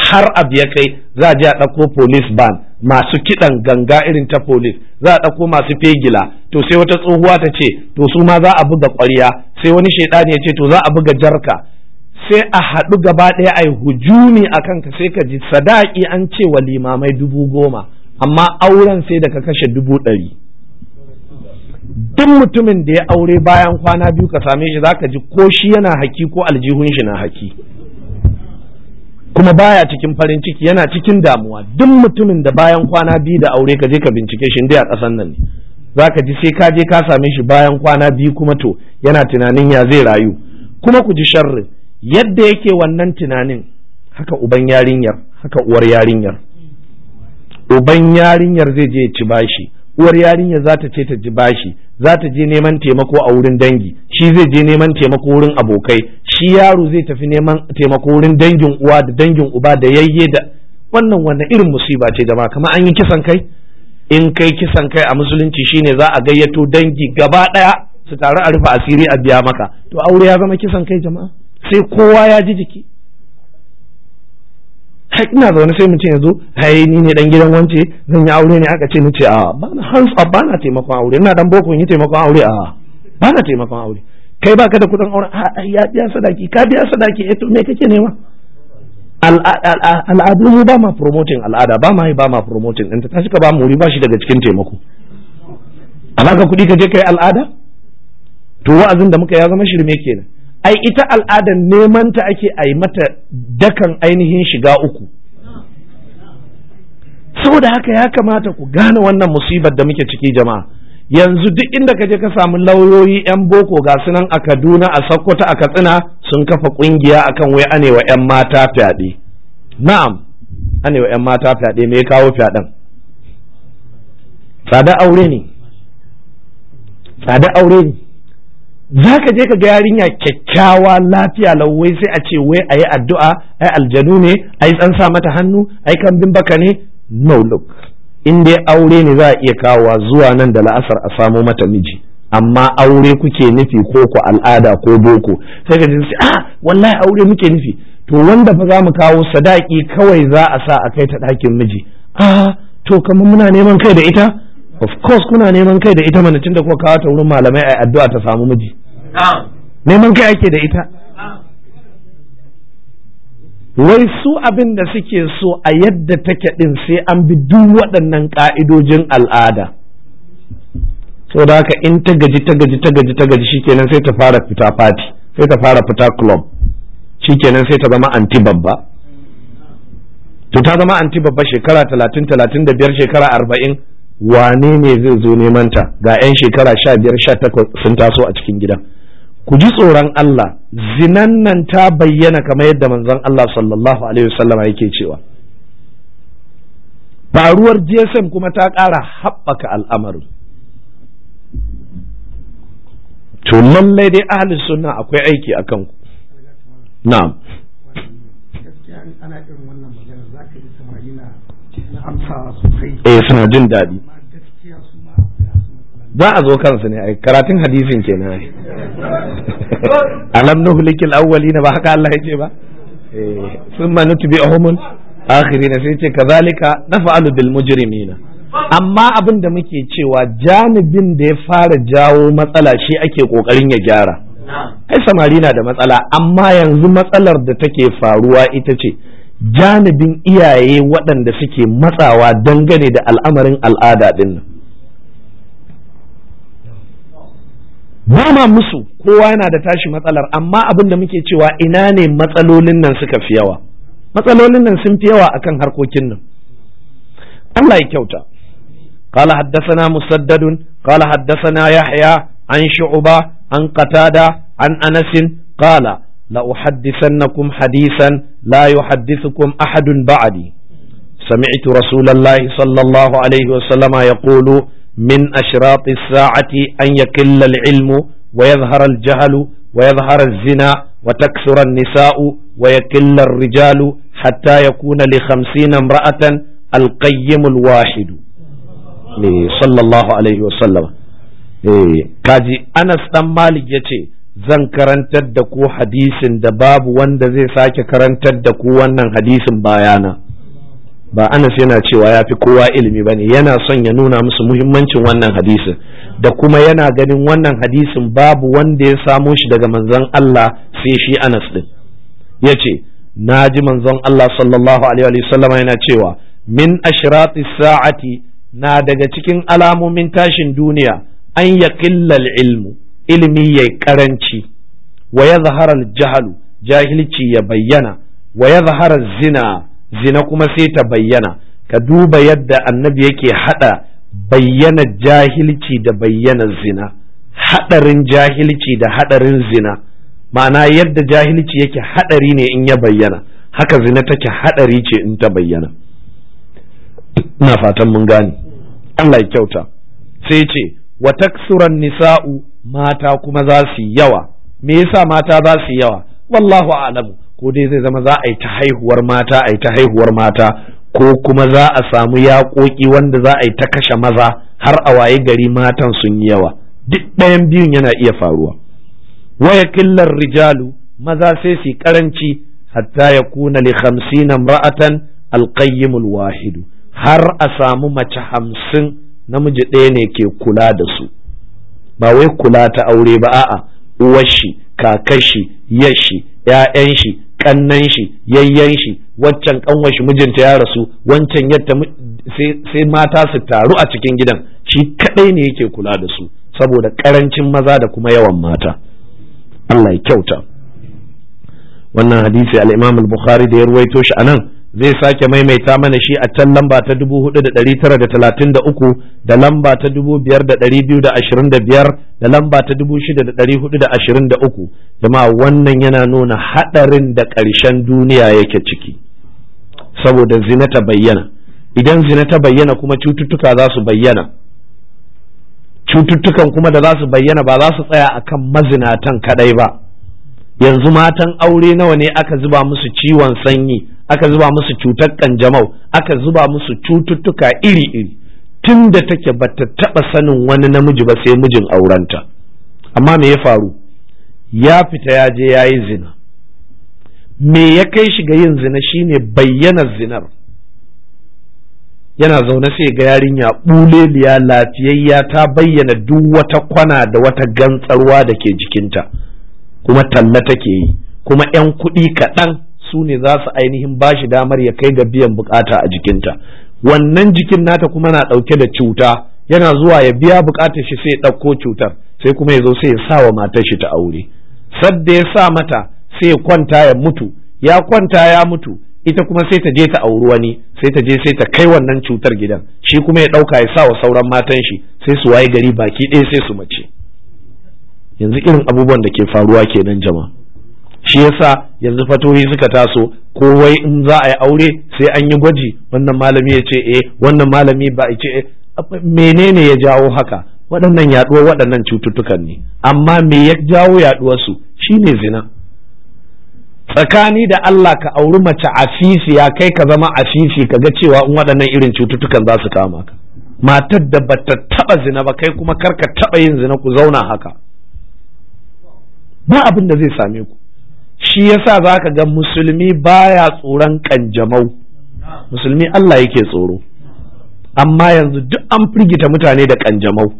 har abu ya kai za a je a ɗauko police ban masu kiɗan ganga irin ta police za a ɗauko masu fegila to sai wata tsohuwa ta ce to su ma za a buga ƙwarya sai wani shaidani ya ce to za a buga jarka sai a haɗu gaba ɗaya a yi hujumi a kanka sai ka ji sadaki an ce wa limamai dubu goma amma auren sai da ka kashe dubu ɗari duk mutumin da ya aure bayan kwana biyu ka same shi zaka ji ko shi yana haki ko aljihun shi na haki kuma baya cikin farin ciki yana cikin damuwa duk mutumin da bayan kwana biyu da aure ka je ka bincike shi dai a ƙasan nan ne zaka ji sai ka je ka same shi bayan kwana biyu kuma to yana tunanin ya zai rayu kuma ku ji sharri yadda yake wannan tunanin haka uban yarinyar haka uwar yarinyar uban yarinyar zai je ya ci bashi uwar yarinya za ta ce ta ji bashi za ta je neman taimako a wurin dangi shi zai je neman taimako wurin abokai shi yaro zai tafi neman taimako wurin dangin uwa da dangin uba da yayye da wannan wannan irin musiba ce jama'a kamar an yi kisan kai in kai kisan kai a musulunci shine za a gayyato dangi gaba daya su taru a rufe asiri a biya maka to aure ya zama kisan kai jama'a sai kowa ya ji jiki hai ina zaune sai mutum ya zo hai ni ne dan gidan wance zan yi aure ne aka ce ni ce a ba na hands up ba na taimakon aure ina dan boko yi taimakon aure a ba na taimakon aure kai baka da kudin aure a ya biya sadaki ka biya sadaki eh to me kake nema al'adu mu ba ma promoting al'ada ba ma yi ba ma promoting ɗinta ta ka ba mu ba shi daga cikin taimako amma ka kuɗi ka je kai al'ada to wa'azin da muka ya zama shirme kenan ai ita al'adar neman ta ake a yi mata dakan ainihin shiga uku saboda haka ya kamata ku gane wannan musibar da muke ciki jama'a yanzu duk inda ka je ka samu lauyoyi 'yan boko ga sunan a kaduna a sokoto a katsina sun kafa kungiya akan wai anewa 'yan mata fyaɗe na'am anewa 'yan mata fyaɗe me ya kawo fyaɗen tsada aure ne tsada aure ne za ka je ka ga yarinya kyakkyawa lafiya lauwai sai a ce wai a yi addu'a ai aljanu ne ai an sa mata hannu ai kambin baka ne no look in dai aure ne za a iya kawowa zuwa nan da la'asar a samo mata miji amma aure kuke nufi ko ku al'ada ko boko sai ka ji ah wallahi aure muke nufi to wanda fa za mu kawo sadaki kawai za a sa a kai ta ɗakin miji ah to kamar muna neman kai da ita of course kuna neman kai da ita mana tunda kuka kawo ta wurin malamai ai addu'a ta samu miji neman kai ake da ita wai su abin da suke so a yadda take din sai an bi duk waɗannan ƙa'idojin al'ada so da haka in ta gaji ta gaji ta gaji ta gaji shikenan sai ta fara fita fati sai ta fara fita club shikenan sai ta zama anti babba to ta zama anti babba shekara talatin talatin da biyar shekara arba'in wane ne zai zo neman ta ga 'yan shekara sha biyar sha takwas sun taso a cikin gida ku ji tsoron Allah zinan nan ta bayyana kamar yadda manzon Allah sallallahu alaihi wasallama yake cewa faruwar GSM kuma ta ƙara haɓaka al'amarin to lallai dai ahli sunna akwai aiki a kanku na'am ana irin wannan magana za ka ji samari na amsa sosai eh suna jin daɗi gaskiya su ma za a zo kansu ne ai karatun hadisin kenan ai alam nuhlikil awwalina ba haka Allah yake ba eh thumma nutbi'uhum akhirin sai ce kazalika naf'alu bil mujrimina amma abin da muke cewa janibin da ya fara jawo matsala shi ake kokarin ya gyara ai samari na da matsala amma yanzu matsalar da take faruwa ita ce janibin iyaye waɗanda suke matsawa dangane da al'amarin al'ada ɗin nan ba ma musu kowa yana da tashi matsalar amma abin da muke cewa ina ne matsalolin nan suka fi yawa matsalolin nan sun fi yawa akan harkokin nan Allah ya kyauta قال حدثنا مسدد قال حدثنا يحيى عن شعبة عن قتادة عن أنس قال لأحدثنكم حديثا لا يحدثكم أحد بعدي سمعت رسول الله صلى الله عليه وسلم يقول من أشراط الساعة أن يكل العلم ويظهر الجهل ويظهر الزنا وتكثر النساء ويكل الرجال حتى يكون لخمسين امرأة القيم الواحد صلى الله عليه وسلم kaji Anas dan Malik ya ce zan karantar da ku hadisin da babu wanda zai sake karantar da ku wannan hadisin bayana ba Anas yana cewa ya fi kowa ilimi ba ne yana son ya nuna musu muhimmancin wannan hadisin da kuma yana ganin wannan hadisin babu wanda ya samo shi daga manzon Allah sai shi Anas din ya ce na ji manzon Allah sallallahu alaihi wasallama yana cewa min ashrati sa'ati na daga cikin alamomin tashin duniya an ya ilmu ilimi ya karanci wa ya zaharar jahalu jahilci ya bayyana wa ya zaharar zina zina kuma sai ta bayyana ka duba yadda annabi yake hada bayyana jahilci da bayyana zina hadarin jahilci da hadarin zina ma'ana yadda jahilci yake hadari ne in ya bayyana haka zina take hadari ce in ta bayyana ina fatan mun gane Allah ya kyauta sai ce wa taksuran nisa'u mata kuma za su yawa me yasa mata za su yawa wallahu a'lamu ko dai zai zama za a yi ta haihuwar mata a yi ta haihuwar mata ko kuma za a samu yaƙoƙi wanda za a yi ta kashe maza har a waye gari matan sun yi yawa duk ɗayan biyun yana iya faruwa waya killar rijalu maza sai su karanci hatta ya kuna li khamsina imra'atan alqayyimul wahidu har a samu mace hamsin namiji ɗaya ne ke kula da su ba wai kula ta aure ba a'a uwar shi kakar shi yar shi ƴaƴan shi kannan shi yayyan shi waccan kanwar shi mijinta ya rasu wancan yadda sai mata su taru a cikin gidan shi kadai ne yake kula da su saboda karancin maza da kuma yawan mata Allah ya kyauta wannan hadisi al-Imam al-Bukhari da ya ruwaito shi anan zai sake maimaita mana shi a can lamba ta 4933 da lamba ta 5225 da lamba ta 6423 jama'a wannan yana nuna hadarin da ƙarshen duniya yake ciki saboda zina ta bayyana idan zina ta bayyana kuma cututtuka za su bayyana cututtukan kuma da za su bayyana ba za su tsaya akan mazinatan kadai ba yanzu matan aure nawa ne aka zuba musu ciwon sanyi aka zuba musu cutar kanjamau aka zuba musu cututtuka iri-iri tun da take bata taba sanin wani namiji ba sai mijin aurenta amma me ya faru ya fita ya je ya yi zina me ya kai shi ga yin zina shine bayyana zinar yana zaune sai ga yarinya buleliya lafiyayya ta bayyana duk wata kwana da wata gantsarwa da ke jikinta kuma talla take yi kuma 'yan kuɗi kaɗan su ne za su ainihin ba shi damar ya kai ga biyan bukata a jikinta wannan jikin nata kuma na ɗauke da cuta yana zuwa ya biya bukatar shi sai ya ɗauko cutar sai kuma ya zo sai ya sa wa matar shi ta aure sadda ya sa mata sai ya kwanta ya mutu ya kwanta ya mutu ita kuma sai ta je ta auri wani sai ta je sai ta kai wannan cutar gidan shi kuma ya ɗauka ya sa wa sauran matan shi sai su waye gari baki ɗaya sai su mace yanzu irin abubuwan da ke faruwa kenan jama'a shi yasa yanzu fatoyi suka taso ko wai in za a yi aure sai an yi gwaji wannan malami ya ce eh wannan malami ba ya ce menene ya jawo haka waɗannan yaɗuwar waɗannan cututtukan ne amma me ya jawo yaɗuwarsu shine zina tsakani da Allah ka auri mace afisi ya kai ka zama afisi ka ga cewa in waɗannan irin cututtukan za su kama ka matar da bata taɓa zina ba kai kuma kar ka taɓa yin zina ku zauna haka ba abin da zai same ku shi yasa za ka ga musulmi baya tsoron kanjamau musulmi Allah yake tsoro amma yanzu duk an firgita mutane da kanjamau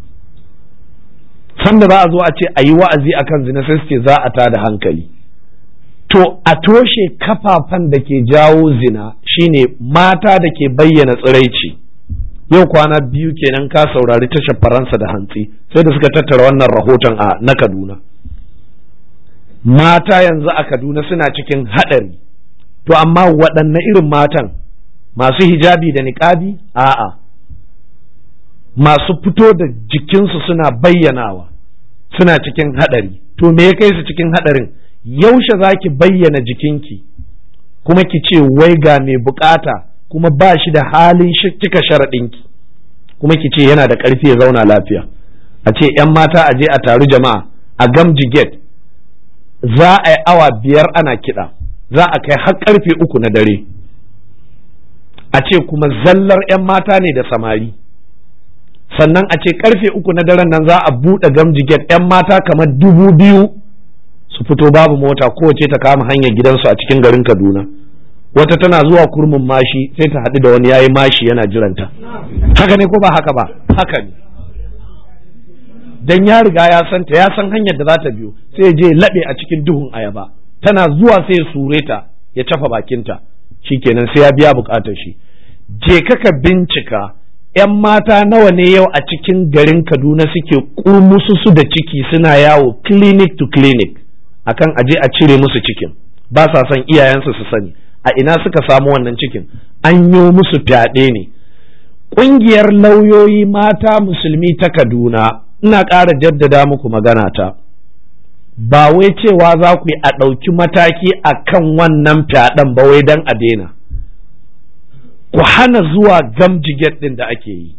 sanda za a zo a ce a yi wa'azi akan zina sai ce za a tada hankali to a toshe kafafan da ke jawo zina shine mata da ke bayyana tsiraici yau kwana biyu kenan ka saurari tashar faransa da hantsi sai da suka tattara wannan rahoton a na kaduna mata yanzu a Kaduna suna cikin haɗari to amma waɗanne irin matan masu hijabi da niƙabi a'a masu fito da jikinsu suna bayyanawa suna cikin haɗari to me ya kai su cikin haɗarin yaushe za ki bayyana jikinki kuma ki ce wai ga mai bukata kuma ba shi da halin cika sharaɗinki kuma ki ce yana da ƙarfi ya zauna lafiya a ce 'yan mata a je a taru jama'a a gamji gate za a yi awa biyar ana kiɗa za a kai har karfe uku na dare a ce kuma zallar 'yan mata ne da samari sannan a ce karfe uku na daren nan za a buɗe gamjiget 'yan mata kamar dubu biyu su fito babu mota kowace ta kama hanyar gidansu a cikin garin kaduna wata tana zuwa kurmin mashi sai ta haɗu da wani yayi mashi yana jiranta haka ne ko ba haka ba haka ne dan ya riga ya san ta ya san hanyar da za ta biyo sai ya je laɓe a cikin duhun ayaba tana zuwa sai ya sure ta ya tafa bakinta shikenan sai ya biya bukatar shi je ka bincika 'yan mata nawa ne yau a cikin garin kaduna suke kurmusu su da ciki suna yawo clinic to clinic akan aje a cire musu cikin ba sa son iyayensu su sani a ina suka samu wannan cikin an yi musu fyaɗe ne ƙungiyar lauyoyi mata musulmi ta kaduna ina ƙara jaddada muku magana ta ba wai cewa za ku yi a ɗauki mataki a kan wannan fyaɗen ba wai don a daina ku hana zuwa gamjiget ɗin da ake yi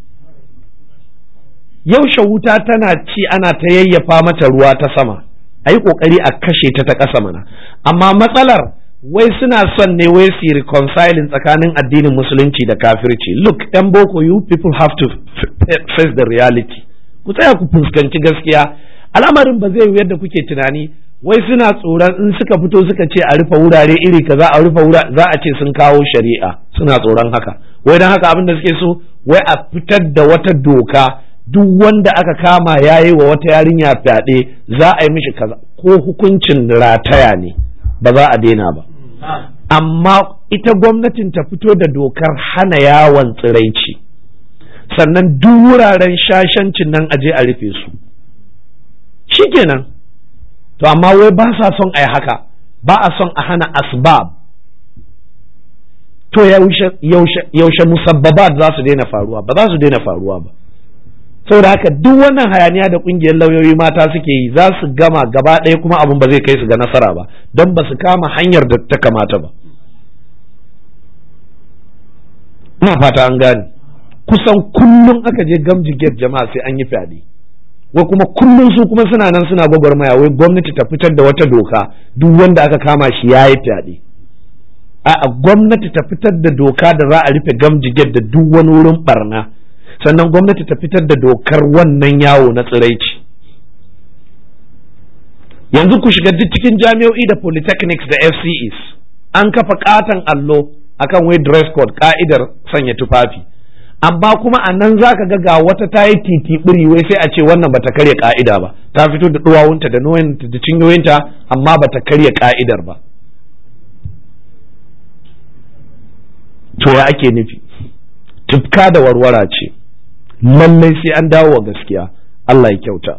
yaushe wuta tana ci ana ta yayyafa mata ruwa ta sama a yi ƙoƙari a kashe ta ta ƙasa mana amma matsalar wai suna son ne wai su reconciling tsakanin addinin musulunci da kafirci look yan boko you people have to face the reality ku tsaya ku fuskanci gaskiya al'amarin ba zai yadda kuke tunani wai suna tsoron in suka fito suka ce a rufe wurare iri kaza a rufe wurare za a ce sun kawo shari'a suna tsoron haka wai don haka abin da suke so wai a fitar da wata doka duk wanda aka kama ya yi wa wata yarinya fyaɗe za a yi mishi kaza ko hukuncin rataya ne ba za a daina ba amma ita gwamnatin ta fito da dokar hana yawon tsiraici sannan duk wuraren shashancin nan aje a rufe su shikenan to amma wai ba sa son a yi haka ba a son a hana asbab to yaushe musabbabat za su daina faruwa ba za su daina faruwa ba saboda haka duk wannan hayaniya da kungiyar lauyoyi mata suke yi za su gama gaba ɗaya kuma abin ba zai kai su ga nasara ba don ba su kama hanyar da ta kamata ba ina fata an gane kusan kullum aka je gamji gate jama'a sai an yi fyaɗe wai kuma kullum su kuma suna nan suna gwagwarmaya wai gwamnati ta fitar da wata doka duk wanda aka kama shi ya yi fyaɗe a gwamnati ta fitar da doka da za a rufe gamji gate da duk wani wurin barna sannan gwamnati ta fitar da dokar wannan yawo na tsiraici yanzu ku shiga duk cikin jami'o'i da polytechnics da fces an kafa katon allo akan wai dress code ka'idar sanya tufafi amma kuma a nan za ka ga wata ta yi titi wai sai a ce wannan bata karya ka'ida ba ta fito da duwawunta da noyinta da cinyoyinta amma bata karya ka'idar ba to ya ake nufi tufka da warwara ce lallai sai an dawo wa gaskiya Allah ya kyauta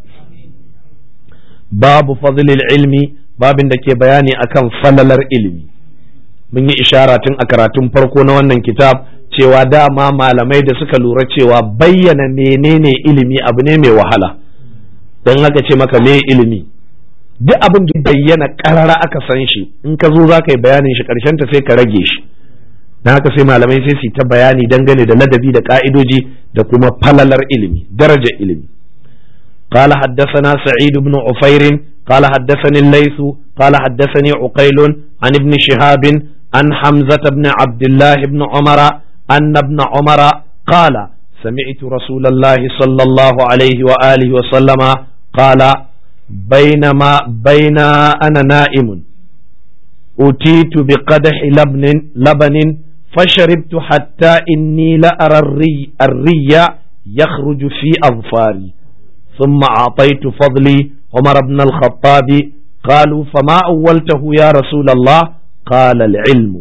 babu fadlil ilmi babin da ke bayani akan falalar ilimi mun yi ishara tun a karatun farko na wannan kitab cewa dama malamai da suka lura cewa bayyana menene ilimi abu ne mai wahala don haka ce maka me ilimi duk abin da bayyana karara aka san shi in ka zo za ka yi bayanin shi karshen ta sai ka rage shi don haka sai malamai sai su ta bayani dangane da ladabi da ka'idoji da kuma falalar ilimi daraja ilimi قال حدثنا سعيد بن عفير قال حدثني الليث قال حدثني عقيل عن ابن شهاب عن حمزة بن عبد الله بن عمر أن ابن عمر قال سمعت رسول الله صلى الله عليه وآله وسلم قال بينما بين أنا نائم أتيت بقدح لبن لبن فشربت حتى إني لأرى الري, الري يخرج في أظفاري ثم أعطيت فضلي عمر بن الخطاب قالوا فما أولته يا رسول الله قال العلم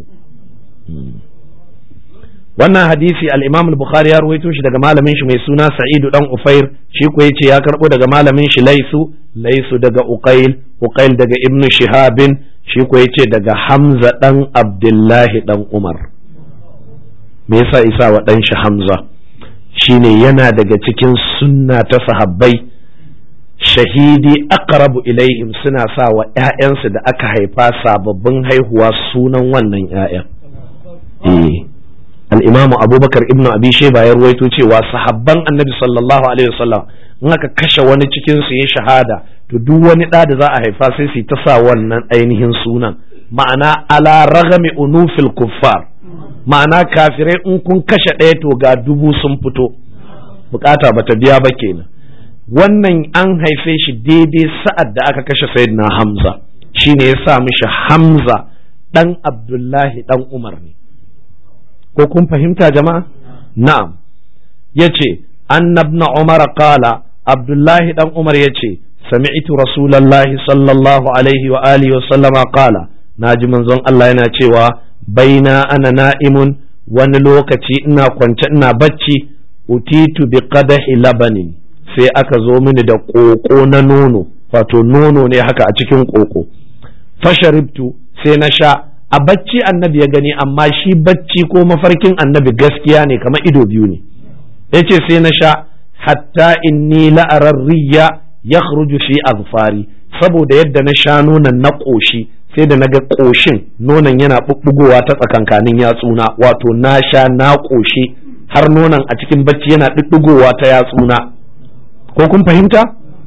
wannan hadisi al-Imam al-Bukhari ya ruwaito shi daga malamin shi mai suna Sa'idu dan Ufair shi ko yace ya karbo daga malamin shi Laisu Laisu daga Uqail Uqail daga Ibn Shihabin shi ko yace daga Hamza dan Abdullahi dan Umar me yasa isa wa dan shi Hamza shine yana daga cikin sunna ta sahabbai shahidi aqrabu ilaihim suna sa wa ƴaƴansu da aka haifa sababbin haihuwa sunan wannan ƴaƴan eh al-imamu abubakar ibnu abi shayba ya ruwaito cewa sahabban annabi sallallahu alaihi wasallam in aka kashe wani cikin su ya shahada to duk wani ɗa da za a haifa sai su ta sa wannan ainihin sunan ma'ana ala ragami unufil kuffar ma'ana kafirai in kun kashe ɗaya to ga dubu sun fito bukata bata biya ba kenan wannan an haife shi daidai sa'ad da aka kashe sayyidina hamza shine ya sa mishi hamza dan abdullahi dan umar ne ko kun fahimta jama'a na'am yace annabna umar qala abdullahi dan umar yace sami'tu rasulullahi sallallahu alaihi wa alihi wa sallama qala naji manzon Allah yana cewa baina ana na'imun wani lokaci ina kwance ina bacci utitu bi qadahi labanin sai aka zo mini da koko na nono wato nono ne haka a cikin koko fasharibtu sai na sha a bacci annabi ya gani amma shi bacci ko mafarkin annabi gaskiya ne kamar ido biyu ne yace sai na sha hatta inni la'arar riya ya fi azfari saboda yadda na sha nonon na ƙoshi sai da na ga ƙoshin nonon yana ɓuɓɓugowa ta tsakankanin yatsuna wato na sha na ƙoshi har nonon a cikin bacci yana ɗuɗɗugowa ta yatsuna ko kun fahimta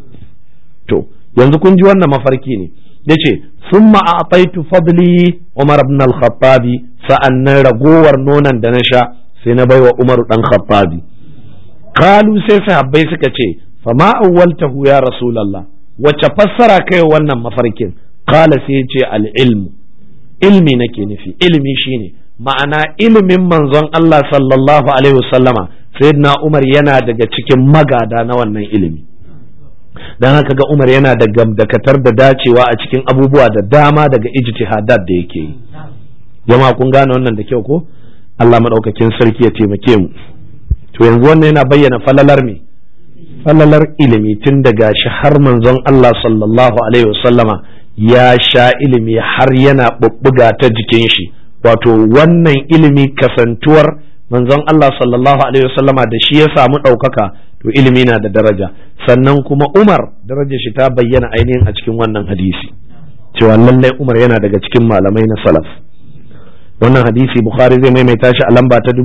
to yanzu kun ji wannan mafarki ne yace summa a'taitu fadli Umar ibn al-Khattabi sa'annan ragowar nonon da na sha sai na baiwa Umar dan Khattabi kalu sai sahabbai suka ce fama awwaltahu ya rasulullah wace fassara kai wannan mafarkin kala sai ce al-ilmu ilmi nake nufi ilmi shine ma'ana ilimin manzon Allah sallallahu alaihi wasallama sayyidina Umar yana daga cikin magada na wannan ilimi dan haka ga Umar yana da gamdakatar da dacewa a cikin abubuwa da dama daga ijtihadat da yake yi jama'a kun gane wannan da kyau ko Allah madaukakin sarki ya taimake mu to yanzu wannan yana bayyana falalar me falalar ilimi tun daga shi har manzon Allah sallallahu alaihi wasallama ya sha ilimi har yana bubbuga ta jikin shi wato wannan ilimi kasantuwar manzon Allah sallallahu alaihi wasallama da shi ya samu ɗaukaka to ilimi na da daraja sannan kuma Umar darajar shi ta bayyana ainihin a cikin wannan hadisi cewa lallai Umar yana daga cikin malamai na salaf wannan hadisi Bukhari zai maimaita shi a lamba ta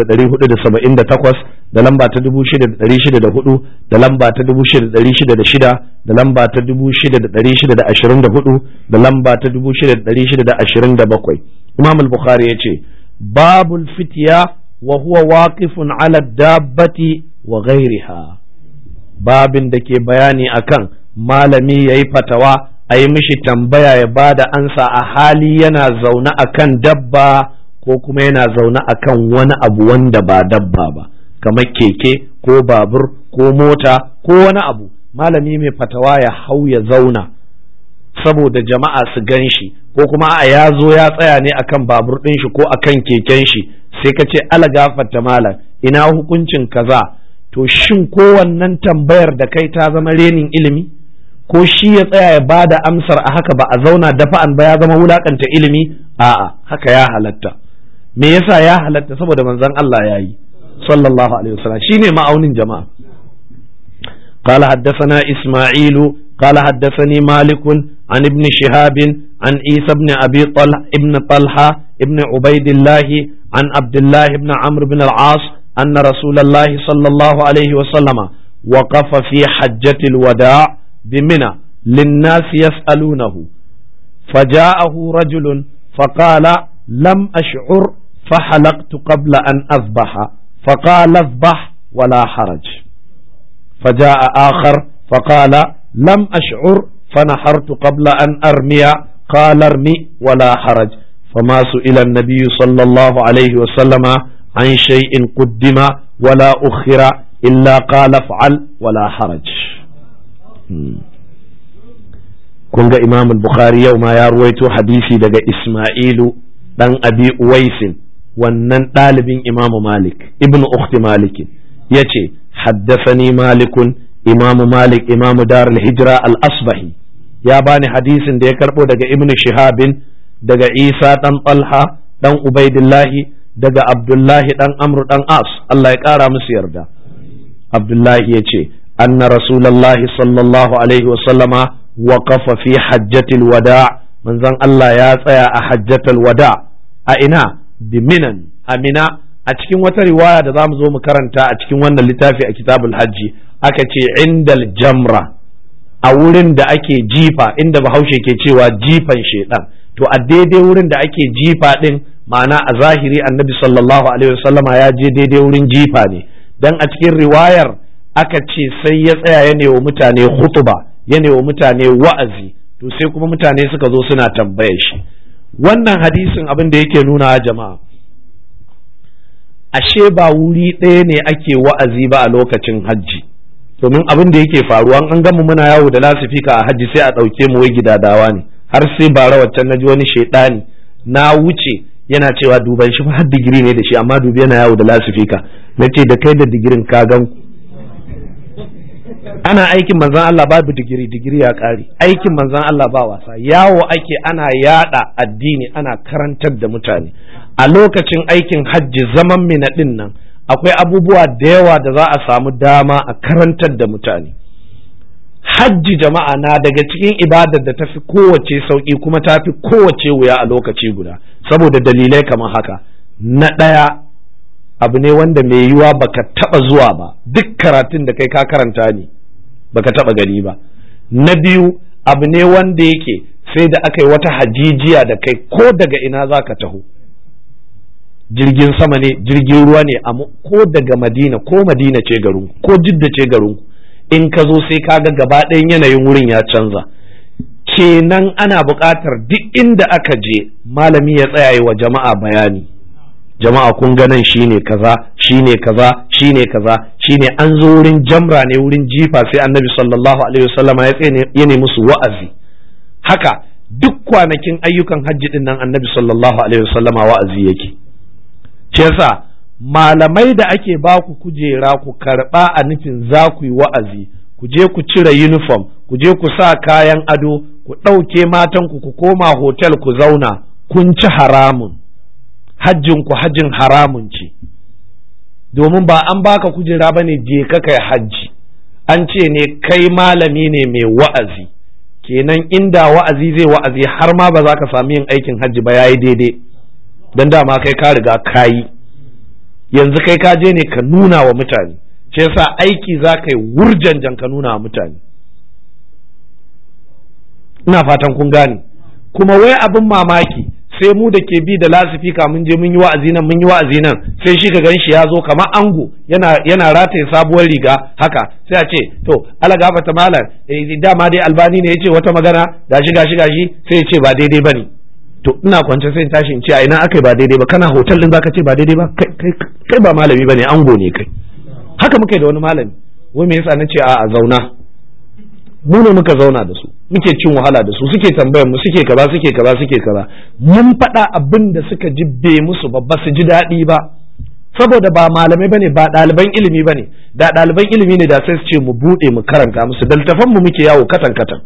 3478 da lamba ta 6604 da lamba ta 6606 da lamba ta 6624 da lamba ta 6627 Imam al-Bukhari yace babul fitya wa huwa waqifun ala dabbati wa ghairiha babin da ke bayani akan malami yayi fatawa a yi mishi tambaya ya ba da ansa a hali yana zaune a kan dabba ko kuma yana zaune a kan wani abu wanda ba dabba ba kamar keke ko babur ko mota ko wani abu malami mai fatawa ya hau ya zauna saboda jama'a su gan shi ko kuma a ya zo ya tsaya ne akan babur ɗin shi ko akan keken shi sai ka ce ala gafarta malam ina hukuncin kaza to shin kowannan tambayar da kai ta zama renin ilimi ko shi ya tsaya ya ba da amsar a haka ba a zauna dafa'an ba ya zama wulakanta ilimi a'a haka ya halatta me yasa ya halatta saboda manzon Allah ya yi sallallahu alaihi wasallam shine ma'aunin jama'a قال حدثنا إسماعيل قال حدثني مالك عن ابن شهاب عن عيسى بن أبي طلح ابن طلحة ابن عبيد الله عن عبد الله بن عمرو بن العاص أن رسول الله صلى الله عليه وسلم وقف في حجة الوداع بمنى للناس يسألونه فجاءه رجل فقال لم أشعر فحلقت قبل أن أذبح فقال اذبح ولا حرج فجاء آخر فقال لم أشعر فنحرت قبل أن أرمي قال ارمي ولا حرج فما سئل النبي صلى الله عليه وسلم عن شيء قدم ولا أخر إلا قال افعل ولا حرج kun ga imam bukhari yau ma ya ruwaito hadisi daga isma'ilu dan abi uwaisin wannan ɗalibin imamu malik ibn ukhti malik ya ce haddasani malikun imamu malik imamu darul hijra al-asbahi ya bani hadisin da ya karbo daga ibn shihabin daga isa dan talha dan ubaidillahi daga abdullahi dan amru dan as Allah ya kara musu yarda abdullahi ya ce anna rasulallahi sallallahu alaihi wa sallama waqafa fi hajjatil wada manzon Allah ya tsaya a hajjatul wada a ina biminan amina a cikin wata riwaya da zamu zo mu karanta a cikin wannan littafi a kitabul hajji aka ce indal jamra a wurin da ake jifa inda bahaushe ke cewa jifan shedan to a daidai wurin da ake jifa din ma'ana a zahiri annabi sallallahu alaihi wasallama ya je daidai wurin jifa ne dan a cikin riwayar aka ce sai ya tsaya ya wa mutane hutuba ya wa mutane wa'azi to sai kuma mutane suka zo suna tambayar shi wannan hadisin abin da yake nuna jama'a ashe ba wuri ɗaya ne ake wa'azi ba a lokacin hajji domin abin da yake faruwa an gama muna yawo da lasifika a hajji sai a ɗauke mu wai gidadawa ne har sai bara waccan na ji wani shaidani na wuce yana cewa duban shi har digiri ne da shi amma dubi yana yawo da lasifika na ce da kai da digirin ka gan ana aikin manzan Allah babu digiri digiri ya ƙare aikin manzan Allah ba wasa yawo ake ana yada addini ana karantar da mutane a lokacin aikin hajji zaman mina din nan akwai abubuwa da yawa da za a samu dama a karantar da mutane hajji jama'a na daga cikin ibadar da tafi kowace sauƙi kuma tafi kowace wuya a lokaci guda saboda dalilai kamar haka na ɗaya abu ne wanda mai yiwa baka taba zuwa ba duk karatun da kai ka karanta ne baka taba gani ba na biyu abu ne wanda yake sai da aka yi wata hajijiya da kai ko daga ina za ka taho jirgin sama ne jirgin ruwa ne ko daga madina ko madina ce garin ko jidda ce garin in ka zo sai ka ga gaba ɗayan yanayin wurin ya canza kenan ana buƙatar duk inda aka je malami ya tsaya wa jama'a bayani jama'a kun ga nan shine kaza shine kaza shine kaza shine an zo wurin jamra ne wurin jifa sai annabi sallallahu alaihi wasallama ya tsaye ya ne musu wa'azi haka duk kwanakin ayyukan hajji din nan annabi sallallahu alaihi wasallama wa'azi yake ce yasa malamai da ake ba ku kujera ku karba a nufin za ku yi wa'azi ku je ku cire uniform ku je ku sa kayan ado ku ɗauke matanku ku koma hotel ku zauna kun ci haramun hajjin ku hajjin haramun ce domin ba an baka kujera ba ne je ka kai hajji an ce ne kai malami ne mai wa'azi kenan inda wa'azi zai wa'azi har ma ba za ka sami yin aikin hajji ba yayi daidai don dama kai ka riga ka yi yanzu kai ka je ne ka nuna wa mutane ce yasa aiki za ka yi wurjanjan ka nuna wa mutane ina fatan kun gane kuma wai abin mamaki sai mu da ke bi da lasifika mun je mun yi wa'azi nan mun yi wa'azi nan sai shi ka gan shi ya zo kamar ango yana yana rataye sabuwar riga haka sai a ce to ala gafata malam dama dai albani ne yace wata magana gashi gashi gashi sai ya ce ba daidai bane to ina kwance sai in tashi in ce a ina akai ba daidai ba kana hotel din zaka ce ba daidai ba kai ba malami bane ango ne kai haka muka da wani malami wai me yasa na ce a zauna mu ne muka zauna da su muke cin wahala da su suke tambayar mu suke kaza suke kaza suke kaza mun faɗa abin da suka ji bai musu ba ba su ji daɗi ba saboda ba malamai bane ba ɗaliban ilimi bane da ɗaliban ilimi ne da sai su ce mu buɗe mu karanta musu daltafan mu muke yawo katan katan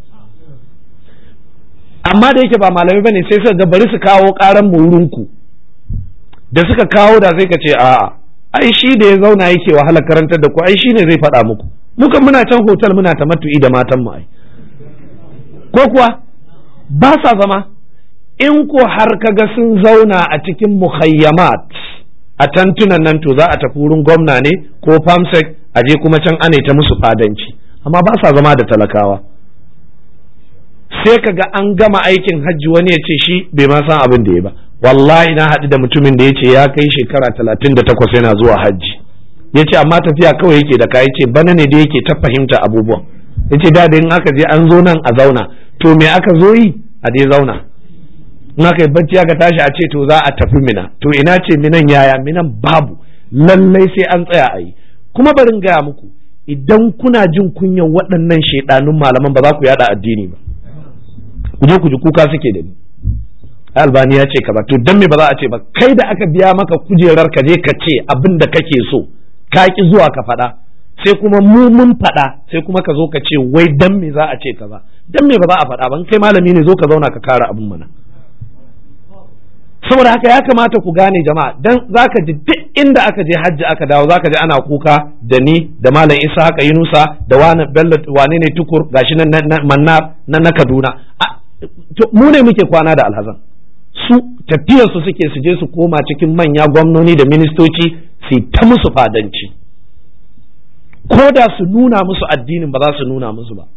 amma da yake ba malamai bane sai suka ga bari su kawo ƙaran mu wurin ku da suka kawo da sai ka ce a'a ai shi da ya zauna yake wahala karantar da ku ai shi ne zai faɗa muku mukan muna can hotel muna ta matu'i da matan mu ai ko kuwa ba sa zama in ko har kaga sun zauna a cikin muhayyamat a tantunan nan to za a tafi wurin gwamna ne ko famsek a je kuma can ana ta musu fadanci amma ba sa zama da talakawa sai kaga an gama aikin hajji wani ya ce shi bai ma san abin da ya ba wallahi na haɗu da mutumin da ya ce ya kai shekara talatin da takwas yana zuwa hajji ya ce amma tafiya kawai yake da ka ce bana ne da yake ta fahimta abubuwan ya ce da in aka je an zo nan a zauna to me aka zo yi a dai zauna in aka yi bacci aka tashi a ce to za a tafi mina to ina ce minan yaya minan babu lallai sai an tsaya a yi kuma barin gaya muku idan kuna jin kunyan waɗannan shaidanun malaman ba za ku yada addini ba ku je ku ji kuka suke da ni albani ya ce kaza to dan me ba za a ce ba kai da aka biya maka kujerar ka je ka ce abin da kake so ka ki zuwa ka faɗa sai kuma mu mun faɗa sai kuma ka zo ka ce wai dan me za a ce kaza dan me ba za a faɗa ba kai malami ne zo ka zauna ka kara abin mana saboda haka ya kamata ku gane jama'a dan zaka ji duk inda aka je hajji aka dawo zaka ji ana kuka da ni da malam Isa haka Yunusa da wani Bello wane ne tukur gashi nan mannar nan na Kaduna mu ne muke kwana da alhazan su tafiyarsu suke su je su koma cikin manya gwamnoni da ministoci su ta musu fadanci ko da su nuna musu addinin ba za su nuna musu ba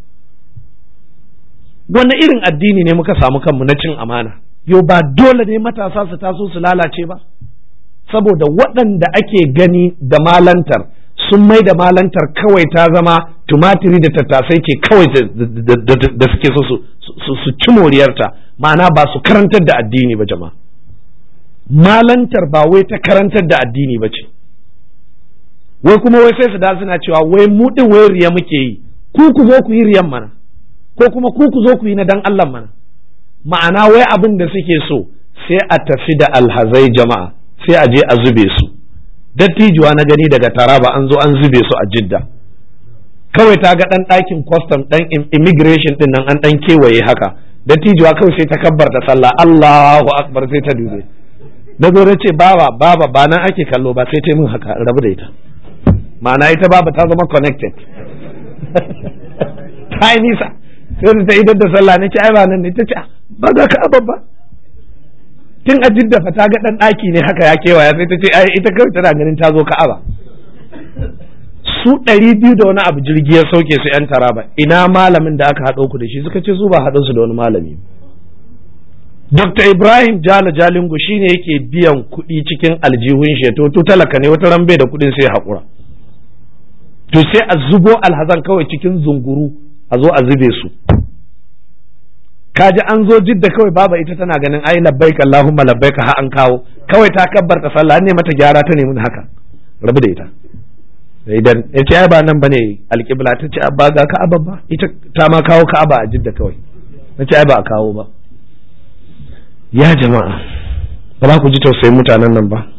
wani irin addini ne muka samu kanmu na cin amana yo ba dole ne matasa su taso su lalace ba saboda waɗanda ake gani da malantar sun mai da malantar kawai ta zama tumatiri da tattasai ce kawai da suke so su ci moriyarta ma'ana ba su karantar da addini ba jama'a malantar ba wai ta karantar da addini ba ce wai kuma wai sai su da suna cewa wai mu din wai riya muke yi ku ku zo ku yi riyan mana ko kuma ku ku zo ku yi na dan Allah mana ma'ana wai abin da suke so sai a tafi da alhazai jama'a sai a je a zube su dattijuwa na gani daga taraba an zo an zube su a jidda kawai ta ga dan ɗakin custom dan immigration din nan an dan kewaye haka dattijuwa kawai sai ta kabbar da sallah Allahu akbar sai ta dube na zo na ce baba baba ba nan ake kallo ba sai ta min haka rabu da ita ma'ana ita baba ta zama connected ta yi nisa sai ta idar da sallah na ce ai ba nan ne ta ce ba ga ka ba tun a jidda fa ta ga dan daki ne haka ya kewaya sai ta ce ai ita kawai tana ganin ta zo ka'aba su ɗari biyu da wani abu jirgi ya sauke su yan taraba ina malamin da aka haɗo ku da shi suka ce su ba haɗo su da wani malami Dr. Ibrahim Jala Jalingo shine yake biyan kuɗi cikin aljihun shi to to talaka ne wata ran bai da kuɗin sai haƙura to sai a zubo alhazan kawai cikin zunguru a zo a zube su kaji an zo jidda kawai baba ita tana ganin ai labbaik Allahumma labbaik ha an kawo kawai ta kabbarta sallah ne mata gyara ta nemi haka rabu da ita idan ya ce ai ba nan bane alƙibla ta ce ba ga ka'aba ba ita ta ma kawo ka'aba a jidda kawai na ce ai ba a kawo ba ya jama'a ba za ku ji tausayin mutanen nan ba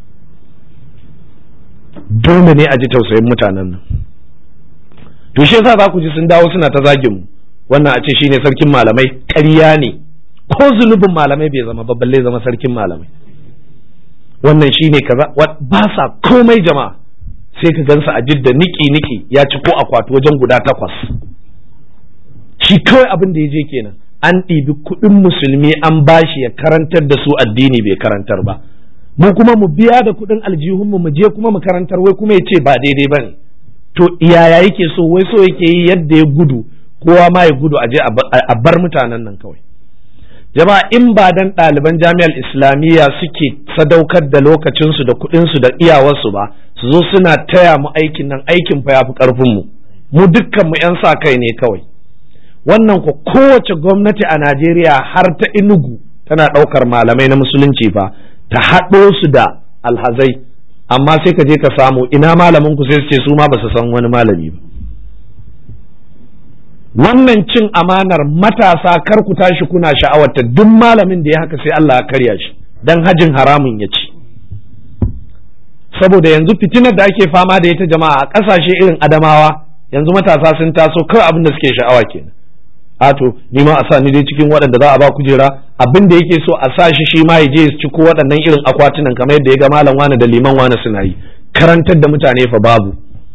dole ne a ji tausayin mutanen nan to shi yasa za ku ji sun dawo suna ta zagin mu wannan a ce shine sarkin malamai ƙarya ne ko zunubin malamai bai zama ba balle zama sarkin malamai wannan shine kaza ba sa komai jama'a sai ka gansa a jidda niki niki ya ci ko akwati wajen guda takwas shi kawai abin da ya je kenan an ɗibi kuɗin musulmi an bashi ya karantar da su addini bai karantar ba mu kuma mu biya da kuɗin aljihunmu mu je kuma mu karantar wai kuma ya ce ba daidai ba ne to yaya yake so wai so yake yi yadda ya gudu kowa ma ya gudu a je a bar mutanen nan kawai jama'a in ba dan ɗaliban jami'ar islamiyya suke sadaukar da lokacinsu da kuɗinsu da iyawarsu ba su zo suna taya mu aikin nan aikin fa ya fi ƙarfinmu mu dukkan mu 'yan sa kai ne kawai wannan ko kowace gwamnati a Najeriya har ta inugu tana ɗaukar malamai na musulunci fa ta haɗo su da alhazai amma sai ka je ka samu ina malamin ku sai su ce su ma ba su san wani malami ba wannan cin amanar matasa kar ku tashi kuna sha'awarta duk malamin da ya haka sai Allah ya karya shi dan hajin haramun ya ci saboda yanzu fitinar da ake fama da ita jama'a a ƙasashe irin adamawa yanzu matasa sun taso kawai abin da suke sha'awa kenan ato ni ma a sa ni dai cikin waɗanda za a ba kujera abin da yake so a sa shi shi ma ya je ci ko waɗannan irin akwatunan kamar yadda ya ga malam wani da liman wani suna yi karantar da mutane fa babu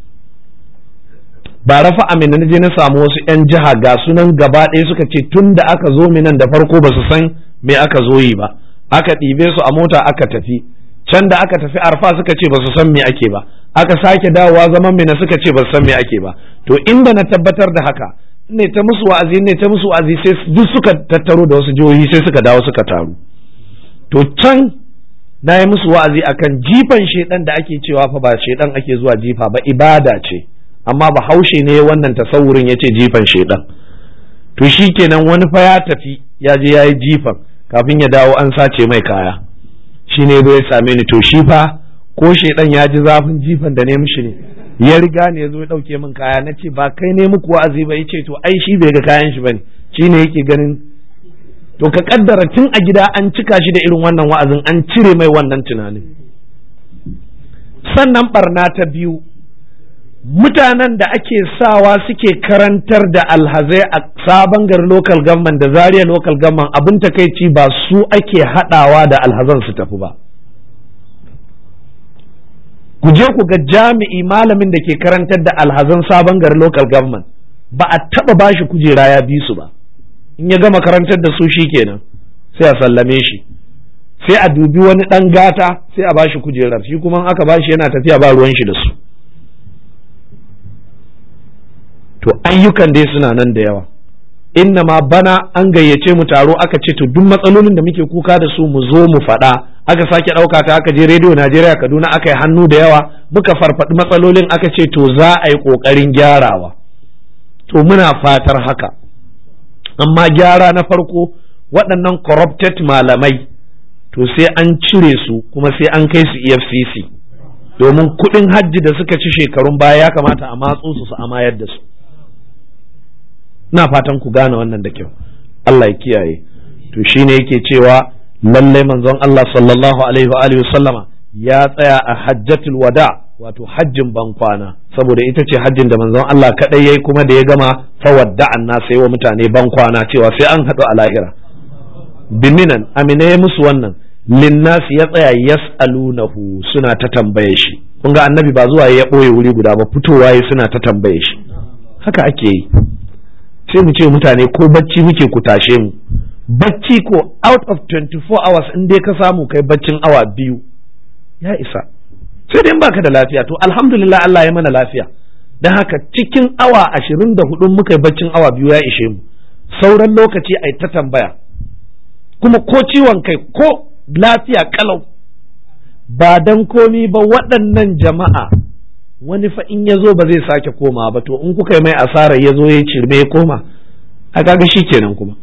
ba rafa amina na je na samu wasu yan jiha ga sunan gaba ɗaya suka ce tun da aka zo minan da farko ba su san me aka zo yi ba aka ɗibe su a mota aka tafi can da aka tafi arfa suka ce ba su san me ake ba aka sake dawowa zaman mina suka ce ba su san me ake ba to inda na tabbatar da haka ne ta musu wa'azi ne ta musu wa'azi sai duk suka tattaro da wasu jihohi sai suka dawo suka taru to can na yi musu wa'azi akan jifan shedan da ake cewa fa ba shedan ake zuwa jifa ba ibada ce amma ba haushe ne wannan tasawurin ya ce jifan shedan to shi kenan wani fa ya tafi ya je ya yi jifan kafin ya dawo an sace mai kaya shi ne zai same ni to shi fa ko shedan ya ji zafin jifan da ne mishi ne ya riga ne ya zo ya ɗauke min kaya na ce ba kai ne muku wa'azi ba ya ce to ai shi bai ga kayan shi bane shi ne yake ganin to ka kaddara tun a gida an cika shi da irin wannan wa'azin an cire mai wannan tunanin sannan barna ta biyu mutanen da ake sawa suke karantar da alhazai a sabon gari local government da zaria local government abin takaici ba su ake haɗawa da alhazan su tafi ba ku je ku ga jami'i malamin da ke karantar da alhazan sabon gari local government ba a taba bashi kujera ya bi su ba in ya gama karantar da su shi kenan sai a sallame shi sai a dubi wani ɗan gata sai a bashi kujerar shi kuma aka bashi yana tafiya ba ruwan shi da su to ayyukan dai suna nan da yawa inna ma bana an gayyace mu taro aka ce to duk matsalolin da muke kuka da su mu zo mu faɗa aka sake ɗauka ta aka je rediyo najeriya kaduna aka yi hannu da yawa muka farfaɗi matsalolin aka ce to za a yi ƙoƙarin gyarawa to muna fatar haka amma gyara na farko waɗannan corrupted malamai to sai an cire su kuma sai an kai su efcc domin kuɗin hajji da suka ci shekarun baya ya kamata a matso su su amayar da su ina fatan ku gane wannan da kyau Allah ya kiyaye to shine yake cewa lallai manzon Allah sallallahu alaihi wa alihi sallama ya tsaya a hajjatul wada wato hajjin bankwana saboda ita ce hajjin da manzon Allah kadai yayi kuma da ya gama fawadda'an na sai wa mutane bankwana cewa sai an haɗu a lahira biminan amina ya musu wannan linnasi ya tsaya yas'alunahu suna ta tambaye shi kun ga annabi ba zuwa ya ɓoye wuri guda ba fitowa ya suna ta tambaye shi haka ake yi sai mu ce mutane ko bacci muke ku tashe mu bacci ko out of 24 hours in dai ka samu kai baccin awa biyu ya isa sai dai baka da lafiya to alhamdulillah Allah ya mana lafiya don haka cikin awa ashirin da hudun muka yi baccin awa biyu ya ishe mu sauran lokaci ai ta tambaya kuma ko ciwon kai ko lafiya kalau ba dan komi ba waɗannan jama'a wani fa in ya zo ba zai sake koma ba to in kuka yi mai asarar ya zo ya cirme ya koma a kaga shi kenan kuma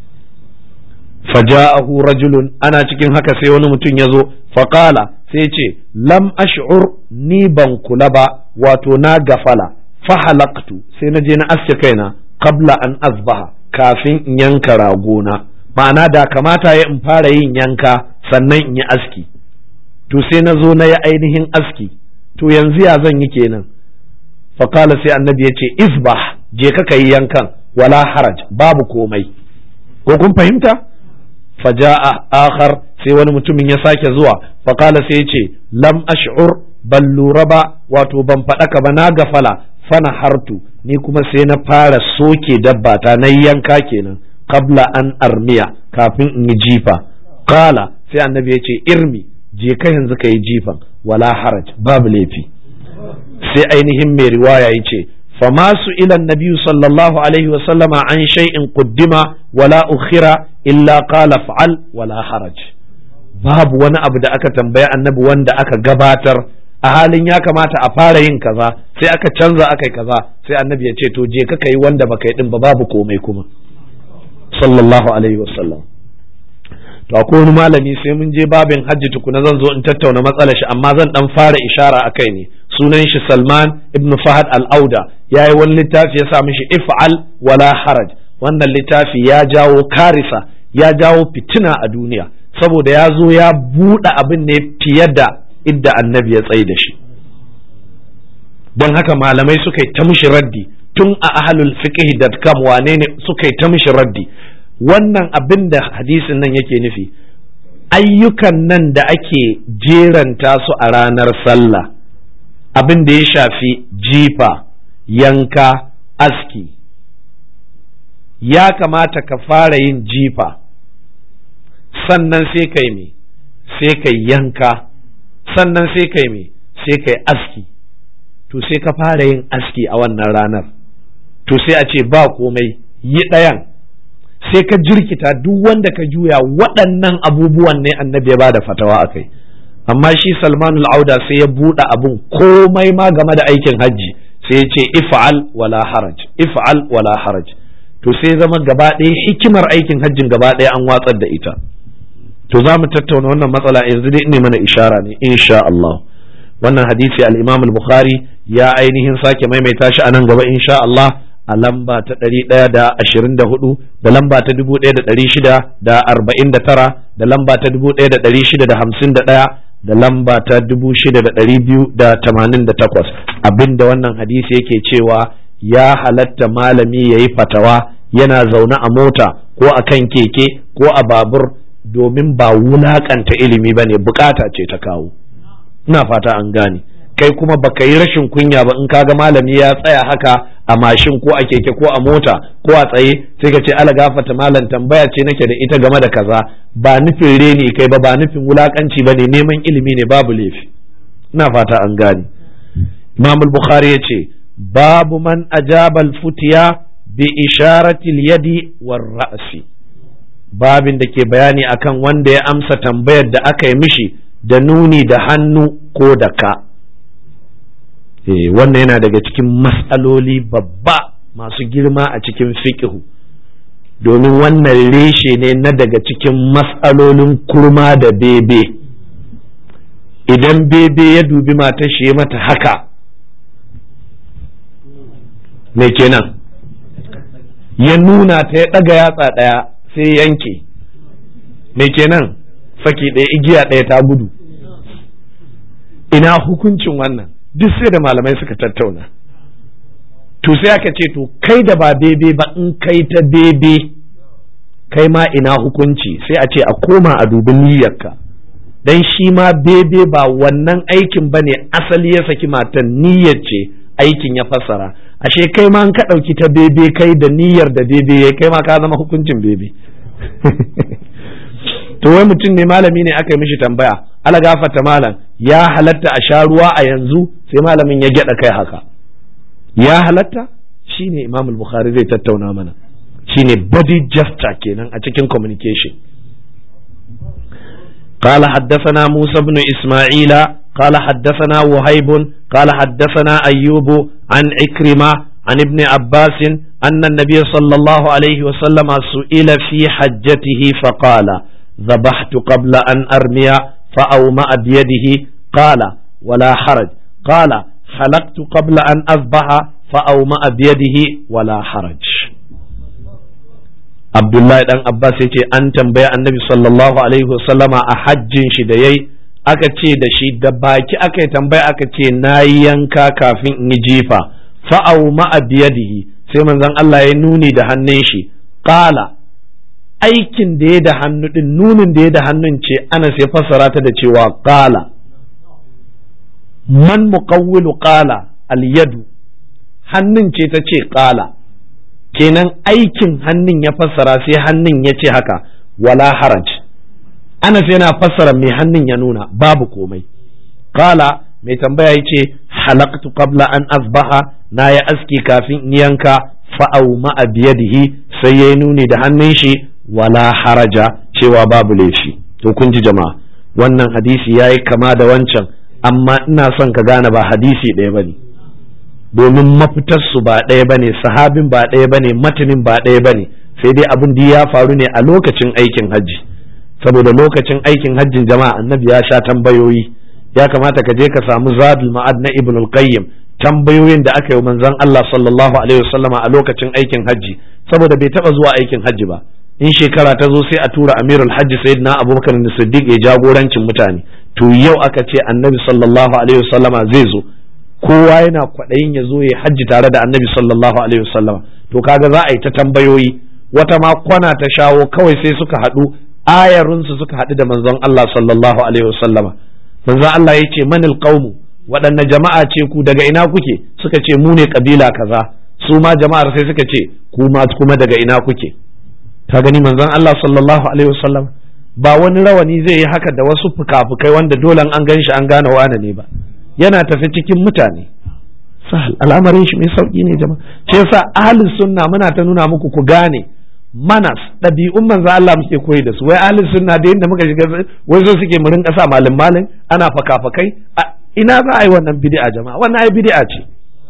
faja'ahu rajulun ana cikin haka sai wani mutum ya zo faƙala sai ce lam ash'ur ni ban kula ba wato na gafala fahalaktu sai na je na aske kaina qabla an azbaha kafin in yanka ragona ma'ana da kamata ya in fara yin yanka sannan in yi aski to sai na zo na yi ainihin aski to yanzu ya zan yi kenan faƙala sai annabi ya ce isbah je ka yi yankan wala haraj babu komai ko kun fahimta faja'a akhar sai wani mutumin ya sake zuwa faƙala sai ya ce lam ash'ur ban lura ba wato ban faɗaka ba na gafala fana hartu ni kuma sai na fara soke dabbata na yanka kenan qabla an armiya kafin in yi jifa qala sai annabi ya ce irmi je ka yanzu ka yi jifan wala haraj babu laifi sai ainihin mai riwaya ya ce fama su ilan nabiyu sallallahu alaihi wasallama an shay'in kuddima wala ukhira illa qala fa'al wala haraj babu wani abu da aka tambaya annabi wanda aka gabatar a halin ya kamata a fara yin kaza sai aka canza aka yi kaza sai annabi ya ce to je ka yi wanda baka yi din ba babu komai kuma sallallahu alaihi wasallam to akwai wani malami sai mun je babin hajji tukuna zan zo in tattauna matsalar shi amma zan dan fara ishara akai ne sunan shi Salman ibn Fahad al-Auda yayi wani littafi ya sa mishi if'al wala haraj wannan littafi ya jawo karisa ya jawo fitina a duniya saboda ya zo ya buɗe abin ne fiye da idda annabi ya tsaye da shi don haka malamai suka yi ta mishi raddi tun a ahlul fiqh.com wane ne suka yi ta mishi raddi wannan abin da hadisin nan yake nufi ayyukan nan da ake jeranta su a ranar sallah abin da ya shafi jifa yanka aski ya kamata ka fara yin jifa sannan sai kai me sai kai yanka sannan sai kai me sai kai aski to sai ka fara yin aski a wannan ranar to sai a ce ba komai yi ɗayan sai ka jirkita duk wanda ka juya waɗannan abubuwan ne annabi ya bada fatawa a kai amma shi salmanul auda sai ya buɗe abun komai ma game da aikin hajji sai ya ce if'al wala haraj if'al wala haraj to sai zama gaba ɗaya hikimar aikin hajjin gaba ɗaya an watsar da ita to za mu tattauna wannan matsala yanzu dai ne mana ishara ne insha Allah wannan hadisi al-Imam al-Bukhari ya ainihin sake maimaita shi a nan gaba insha Allah a lamba ta ɗari ɗaya da ashirin da hudu da lamba ta dubu ɗaya da ɗari shida da arba'in da tara da lamba ta dubu ɗaya da ɗari shida da hamsin da ɗaya da lamba ta dubu shida da ɗari biyu da tamanin da takwas abinda wannan hadisi yake cewa ya halatta malami ya yi fatawa yana zaune a mota ko a kan keke ko a babur domin ba wulaƙanta ilimi ba ne bukata ce ta kawo ina fata an gane kai kuma baka yi rashin kunya ba in kaga malami ya tsaya haka a mashin ko a keke ko a mota ko a tsaye sai ka ce ala gafata malam tambaya ce nake da ita game da kaza ba nufin reni kai ba ba nufin wulakanci ba ne neman ilimi ne babu laifi ina fata an gane imam bukhari ya ce babu man ajabal futiya bi isharatil yadi war ra'si babin da ke bayani akan wanda ya amsa tambayar da aka yi mishi da nuni da hannu ko da ka eh wannan yana daga cikin matsaloli babba masu girma a cikin fiqhu domin wannan reshe ne na daga cikin matsalolin kurma da bebe idan bebe ya dubi matar shi ya mata haka me kenan ya nuna ta ya ɗaga yatsa ɗaya sai yanke me kenan saki ɗaya igiya ɗaya ta gudu ina hukuncin wannan duk sai da malamai suka tattauna to sai aka ce to kai da ba bebe ba in kai ta bebe kai ma ina hukunci sai a ce a koma a dubi niyyarka dan shi ma bebe ba wannan aikin ba ne asali ya saki matan niyyar ce aikin ya fassara ashe kai ma ka ɗauki ta bebe kai da niyyar da bebe ya kai ma ka zama hukuncin bebe to wai mutum ne malami ne aka yi mishi tambaya ala gafata malam ya halatta a sha ruwa a yanzu sai malamin ya gyada kai haka ya halatta shine imam al-bukhari zai tattauna mana shine body gesture kenan a cikin communication قال حدثنا موسى بن إسماعيل قال حدثنا وهيب قال حدثنا أيوب عن عكرمة عن ابن عباس أن النبي صلى الله عليه وسلم سئل في حجته فقال ذبحت قبل أن أرمي فأومأ بيده قال ولا حرج قال حلقت قبل أن أذبح فأومأ بيده ولا حرج Abdullahi dan Abbas ya ce an tambaya annabi sallallahu alaihi wasallama a hajjin shi da yayi aka ce da shi da baki aka yi tambaya aka ce na yi yanka kafin in yi jifa fa'au ma'a biyadihi sai manzon Allah ya nuni da hannun shi qala aikin da ya da hannu din nunin da ya da hannun ce ana sai fassara ta da cewa qala man muqawwilu qala al yadu hannun ce ta ce qala kenan aikin hannun ya fassara sai hannun ya ce haka wala haraj anas yana fassara mai hannun ya nuna babu komai kala mai tambaya ya ce halaktu qabla an asbaha na ya aski kafin in yanka fa'au ma'a biyadihi sai ya nuni da hannun shi wala haraja cewa babu laifi to kun ji jama'a wannan hadisi ya yi kama da wancan amma ina son ka gane ba hadisi ɗaya ba ne domin mafitarsu ba ɗaya bane sahabin ba ɗaya bane matanin ba ɗaya bane sai dai abin da ya faru ne a lokacin aikin hajji saboda lokacin aikin hajjin jama'a annabi ya sha tambayoyi ya kamata ka je ka samu zadul ma'ad na ibn al-qayyim tambayoyin da aka yi manzon Allah sallallahu alaihi wasallama a lokacin aikin hajji saboda bai taba zuwa aikin hajji ba in shekara ta zo sai a tura amirul hajji sayyidina abubakar siddiq ya jagorancin mutane to yau aka ce annabi sallallahu alaihi wasallama zai zo kowa yana kwaɗayin ya zo ya hajji tare da annabi sallallahu alaihi wasallam to kaga za a yi ta tambayoyi wata ma kwana ta shawo kawai sai suka haɗu ayarinsu suka haɗu da manzon Allah sallallahu alaihi wasallam manzon Allah ya ce manil qaumu waɗanne jama'a ce ku daga ina kuke suka ce mu ne kabila kaza su ma jama'ar sai suka ce ku ma kuma daga ina kuke ka gani manzon Allah sallallahu alaihi wasallam ba wani rawani zai yi haka da wasu fuka-fukai wanda dole an gan shi an gane wane ne ba yana tafi cikin mutane sahal al'amarin shi mai sauki ne jama'a shi yasa ahlus sunna muna ta nuna muku ku gane manas ɗabi'un manzo Allah muke koyi da su wai ahlus sunna da yadda muka shiga wai so suke mu rinka sa malin malin ana faka-fakai ina za a yi wannan bid'a jama'a wannan ai bid'a ce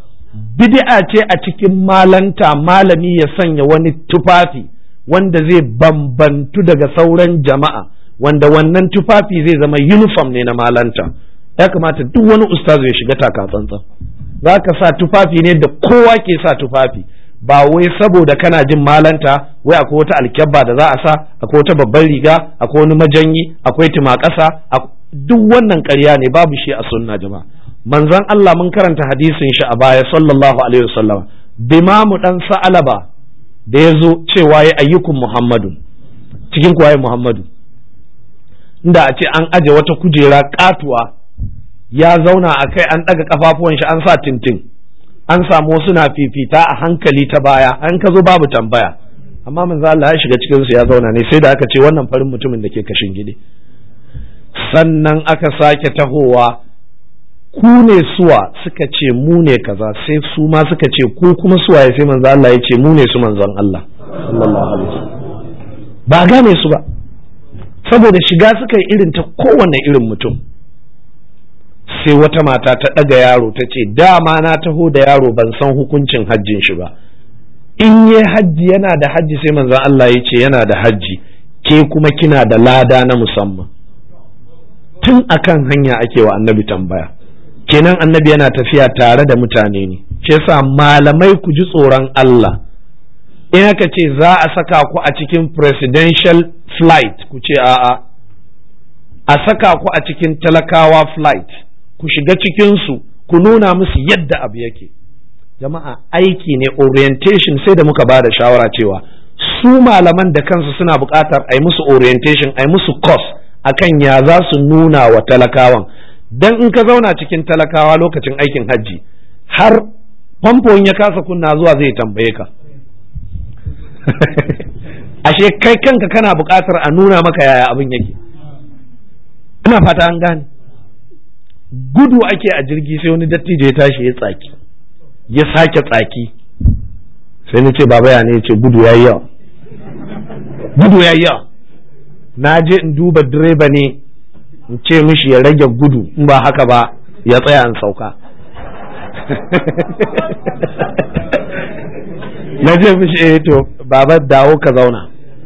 bid'a ce a cikin malanta malami ya sanya wani tufafi wanda zai bambantu daga sauran jama'a wanda wannan tufafi zai zama uniform ne na malanta ya kamata duk wani ustazu ya shiga taka tsantsan za ka sa tufafi ne da kowa ke sa tufafi ba wai saboda kana jin malanta wai akwai wata alkyabba da za a sa akwai wata babban riga akwai wani majanyi akwai tumakasa duk wannan ƙarya ne babu shi a sunna jama'a manzon Allah mun karanta hadisin shi a baya sallallahu alaihi wasallam bimamu dan sa'alaba da ya zo cewa ya ayyukun muhammadu cikin kuwa muhammadu inda a ce an aje wata kujera katuwa ya zauna a kai an ɗaga kafafuwan shi an sa tintin an samu wasu na fifita a hankali ta baya an ka zo babu tambaya amma manzo Allah ya shiga cikin su ya zauna ne sai da aka ce wannan farin mutumin da ke kashin gidi sannan aka sake tahowa ku ne suwa suka ce mu ne kaza sai su ma suka ce ku kuma suwaye sai manzo Allah ya ce mu ne su manzon Allah sallallahu alaihi wasallam ba gane su ba saboda shiga suka yi irin ta kowane irin mutum sai wata mata ta ɗaga yaro ta ce dama na taho da yaro ban san hukuncin hajjin shi ba in yi hajji yana da hajji sai manzon Allah ya ce yana da hajji ke kuma kina da lada na musamman tun akan hanya ake wa annabi tambaya kenan annabi yana tafiya tare da mutane ne shi yasa malamai ku ji tsoron Allah in aka ce za a saka ku a cikin presidential flight ku ce a'a a saka ku a cikin talakawa flight ku shiga cikinsu ku nuna musu yadda abu yake jama'a aiki ne orientation sai da muka ba da shawara cewa su malaman da kansu suna buƙatar a yi musu orientation a yi musu course akan ya za su nuna wa talakawan dan in ka zauna cikin talakawa lokacin aikin hajji har famfon ya kasa kunna zuwa zai tambaye ka ashe kai kanka kana buƙatar a nuna maka yaya abin yake ina fata an gane gudu ake a jirgi sai wani dattijo ya tashi ya tsaki ya sake tsaki sai na ce baba ya ne ya ce gudu ya yi yawa gudu ya yi yawa na je in duba direba ne in ce mishi ya rage gudu in ba haka ba ya tsaya in sauka na je mishi eh to baba dawo ka zauna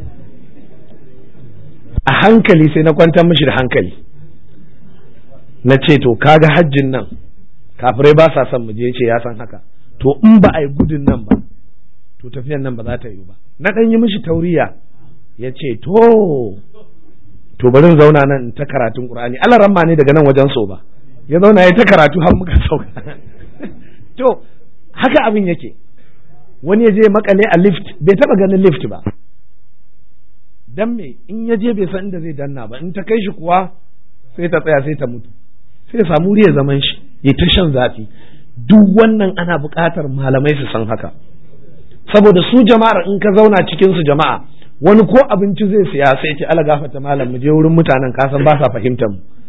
a hankali sai na kwantar mishi da hankali na ce to kaga hajjin nan kafirai ba sa son mu je ce ya san haka to in ba a yi gudun nan ba to tafiyan nan ba za ta yi ba na ɗan yi mishi tauriya ya ce to to bari zauna nan in ta karatun qur'ani Allah ramma ne daga nan wajen so ba ya zauna ya ta karatu har muka sauka to haka abin yake wani ya je makale a lift bai taba ganin lift ba dan me in ya je bai san inda zai danna ba in ta kai shi kuwa sai ta tsaya sai ta mutu sai ya samu ya zaman shi ya ta shan zafi duk wannan ana buƙatar malamai su san haka saboda su jama'ar in ka zauna cikin su jama'a wani ko abinci zai siya sai ce ala gafata malam mu je wurin mutanen kasan ba sa fahimtar mu